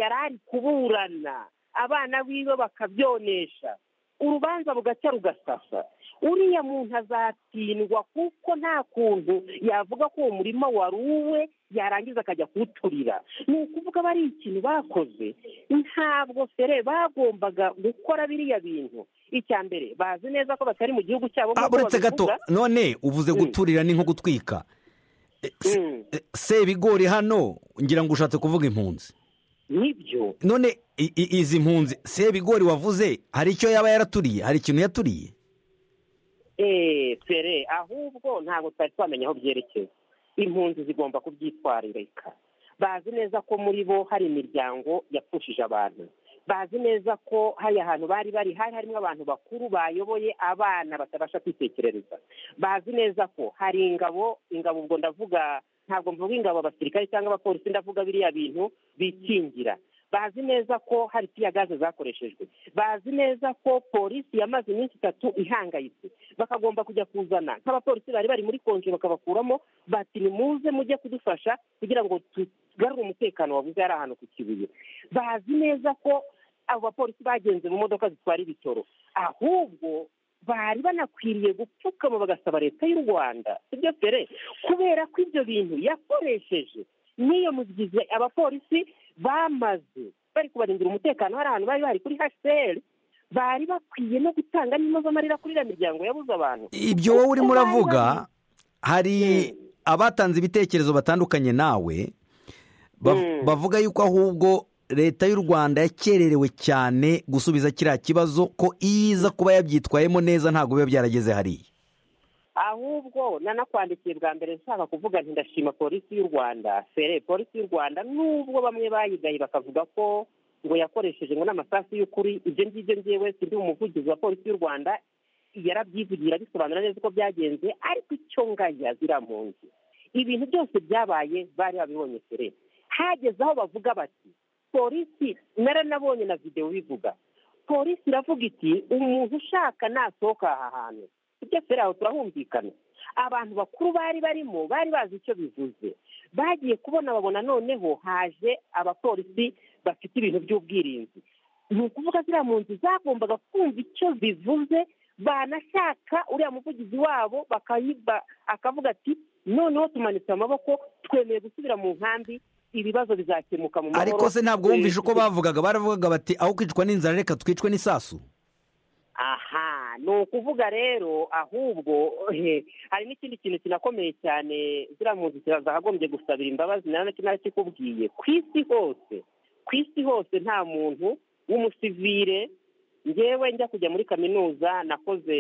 yari ari kuburana abana biwe bakabyonesha urubanza bugaca rugasasa uriya muntu azatsindwa kuko nta kuntu yavuga ko uwo murima wari uwe yarangiza akajya kuwuturira ni ukuvuga aba ari ikintu bakoze ntabwo fere bagombaga gukora biriya bintu icya mbere bazi neza ko batari mu gihugu cyabo Ah, nk'uko uretse gato babivuga. none uvuze Mm. guturira ni nko gutwika Eh, se- Mm. eh, sebigori hano ngira ngo ushatse kuvuga impunzi nibyo none i- i- izi mpunzi sebigori wavuze hari icyo yaba yaraturiye hari ikintu yaturiye eee pere ahubwo ntabwo twari twamenya aho byerekeza impunzi zigomba kubyitwararika bazi neza ko muri bo hari imiryango yapfushije abantu bazi neza ko hari ahantu bari bari hari harimo abantu bakuru bayoboye abana batabasha kwitekerereza bazi neza ko hari ingabo ingabo ubwo ndavuga ntabwo mvuga ingabo abasirikare cyangwa abapolisi ndavuga biriya bintu bikingira bazi neza ko hari tiya gaze zakoreshejwe bazi neza ko polisi yamaze iminsi itatu ihangayitse bakagomba kujya kuzana nk'abapolisi bari bari muri konje bakabakuramo bati nimuze mujye kudufasha kugira ngo tugarure umutekano wabuze ari ahantu ku kibuye bazi neza ko abo bapolisi bagenze mu modoka zitwara ibitoro ahubwo bari banakwiriye gupfukama bagasaba leta y'u rwanda sibyo fere kubera ko ibyo bintu yakoresheje n'iyo mugize abapolisi bamaze bari kubarindira umutekano hari ahantu bari bari kuri hsl bari bakwiye no gutanga n'impozamarira kuri iriya miryango yabuze abantu ibyo wowe urimo Kuko bari uravuga hari abatanze ibitekerezo batandukanye nawe bav- Mm. bavuga yuko ahubwo leta y'u rwanda yakererewe cyane gusubiza kiriya kibazo ko iza kuba yabyitwayemo neza ntabwo biba byarageze hariya ahubwo nanakwandikiye bwa mbere nshaka kuvuga nti ndashima polisi y'u rwanda fere polisi y'u rwanda nubwo bamwe bayigaye bakavuga ko ngo yakoresheje ngo n'amasasu y'ukuri ibyo ngibyo ngewe sindi umuvugizi wa polisi y'u rwanda yarabyivugira bisobanura neza uko byagenze ariko icyo ngaya zirampunze ibintu byose byabaye bari babibonye fere hageze aho bavuga bati polisi naranabonye na videwo bivuga polisi iravuga iti umuntu ushaka nasohoka aha hantu ibyo feri aho turahumvikana abantu bakuru bari barimo bari bazi icyo bivuze bagiye kubona babona noneho haje abapolisi bafite ibintu by'ubwirinzi ni ukuvuga ziriya mpunzi zagombaga kumva icyo bivuze banashaka uriya muvugizi wabo bakayiba akavuga ati noneho tumanitse amaboko twemeye gusubira mu nkambi ibibazo bizakemuka mu mahoro ariko se ntabwo wumvishe uko Eh, bavugaga baravugaga bati aho kwicwa n'inzara reka twicwe n'isasu aha ni ukuvuga rero ahubwo he, hari n'ikindi kintu kinakomeye cyane ziriya mpunzi zagombye gusabira imbabazi nawe nacyo nari kikubwiye ku isi hose ku isi hose nta muntu w'umusivire ngewe njya kujya muri kaminuza nakoze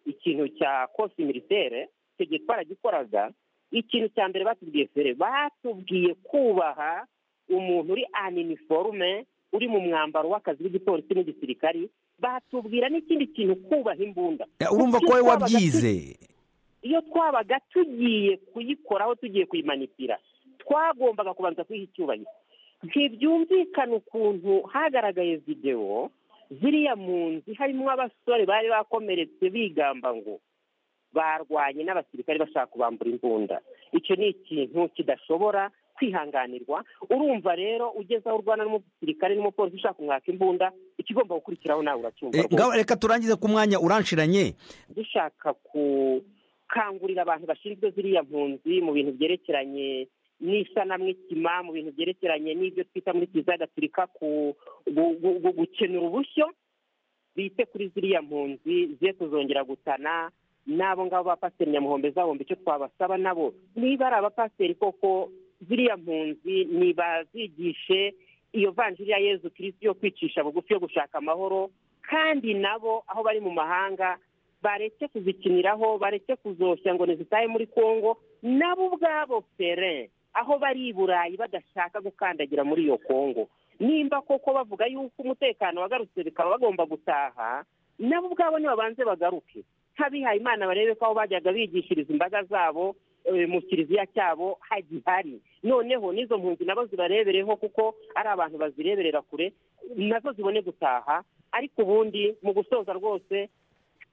ikintu cya kosi militaire icyo gihe twaragikoraga ikintu cya mbere batubwiye fere batubwiye kubaha umuntu uri aniniforume uri mu mwambaro w'akazi w'igipolisi n'igisirikari batubwira n'ikindi kintu kubaha imbunda urumva ko wowe wabyize iyo twabaga tugiye kuyikoraho tugiye kuyimanipira twagombaga kubanza kuyiha icyubahiro ntibyumvikana ukuntu hagaragaye videwo ziriya mpunzi harimo abasore bari bakomeretse bigamba ngo barwanye n'abasirikare bashaka kubambura imbunda icyo ni ikintu kidashobora kwihanganirwa urumva rero ugeze aho urwana n'umusirikare n'umupolisi ushaka kumwaka imbunda ikigomba gukurikiraho nawe uracyumva Eh, ngaho reka turangize ku mwanya uranshiranye dushaka gukangurira abantu bashinzwe ziriya mpunzi mu bintu byerekeranye n'isanamwitima mu bintu byerekeranye n'ibyo twita muri kiliziya gatolika ku- gu- gu- gu- gukenura ubushyo bite kuri ziriya mpunzi ze kuzongera gutana n'abo ngabo bapasiteri nyamuhombe zahombe icyo twabasaba nabo niba ari abapasiteri koko ziriya mpunzi ntibazigishe iyo vanjiri ya yezu kirisi yo kwicisha bugufi yo gushaka amahoro kandi nabo aho bari mu mahanga bareke kuzikiniraho bareke kuzoshya ngo ntizitahe muri kongo nabo ubwabo fere aho bari i burayi badashaka gukandagira muri iyo kongo nimba koko bavuga yuko umutekano wagarutse bikaba bagomba gutaha nabo ubwabo nibabanze bagaruke nk'abihaye imana barebe ko aho bajyaga bigishiriza imbaga zabo eh, mu kiliziya cyabo hagihari noneho n'izo mpunzi nabo zibarebereho kuko ari abantu bazireberera kure nazo zibone gutaha ariko ubundi mu gusoza rwose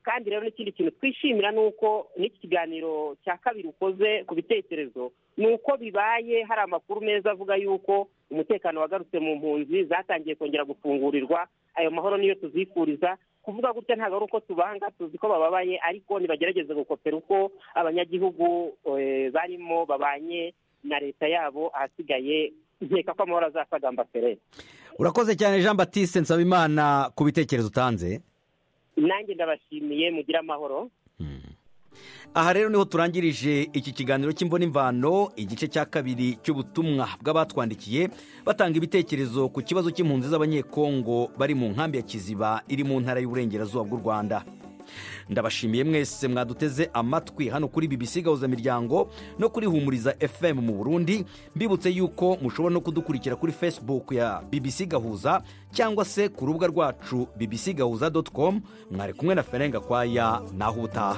kandi rero n'ikindi kintu twishimira ni uko n'iki kiganiro cya kabiri ukoze ku bitekerezo ni uko bibaye hari amakuru meza avuga yuko umutekano wagarutse mu mpunzi zatangiye kongera gufungurirwa ayo mahoro niyo tuzifuriza kuvuga gutya ntabwo ari uko tubanga tuzi ko bababaye ariko ntibagerageze gukopera uko abanyagihugu eh, barimo babanye na leta yabo ahasigaye nkeka ko amahoro azasagamba ferere urakoze cyane jean batiste nsabimana ku bitekerezo utanze nanjye ndabashimiye mugire amahoro aha rero niho turangirije iki kiganiro cy'imbonimvano igice cya kabiri cy'ubutumwa bw'abatwandikiye batanga ibitekerezo ku kibazo cy'impunzi z'abanyekongo bari mu nkambi ya kiziba iri mu ntara y'uburengerazuba bw'u rwanda ndabashimiye mwese mwaduteze amatwi hano kuri bbc gahuza miryango no kuri humuriza fm mu burundi mbibutse yuko mushobora no kudukurikira kuri facebook ya bbc gahuza cyangwa se ku rubuga rwacu bbc gahuza dotu komu mwari kumwe na ferenga kwaya naho ubutaha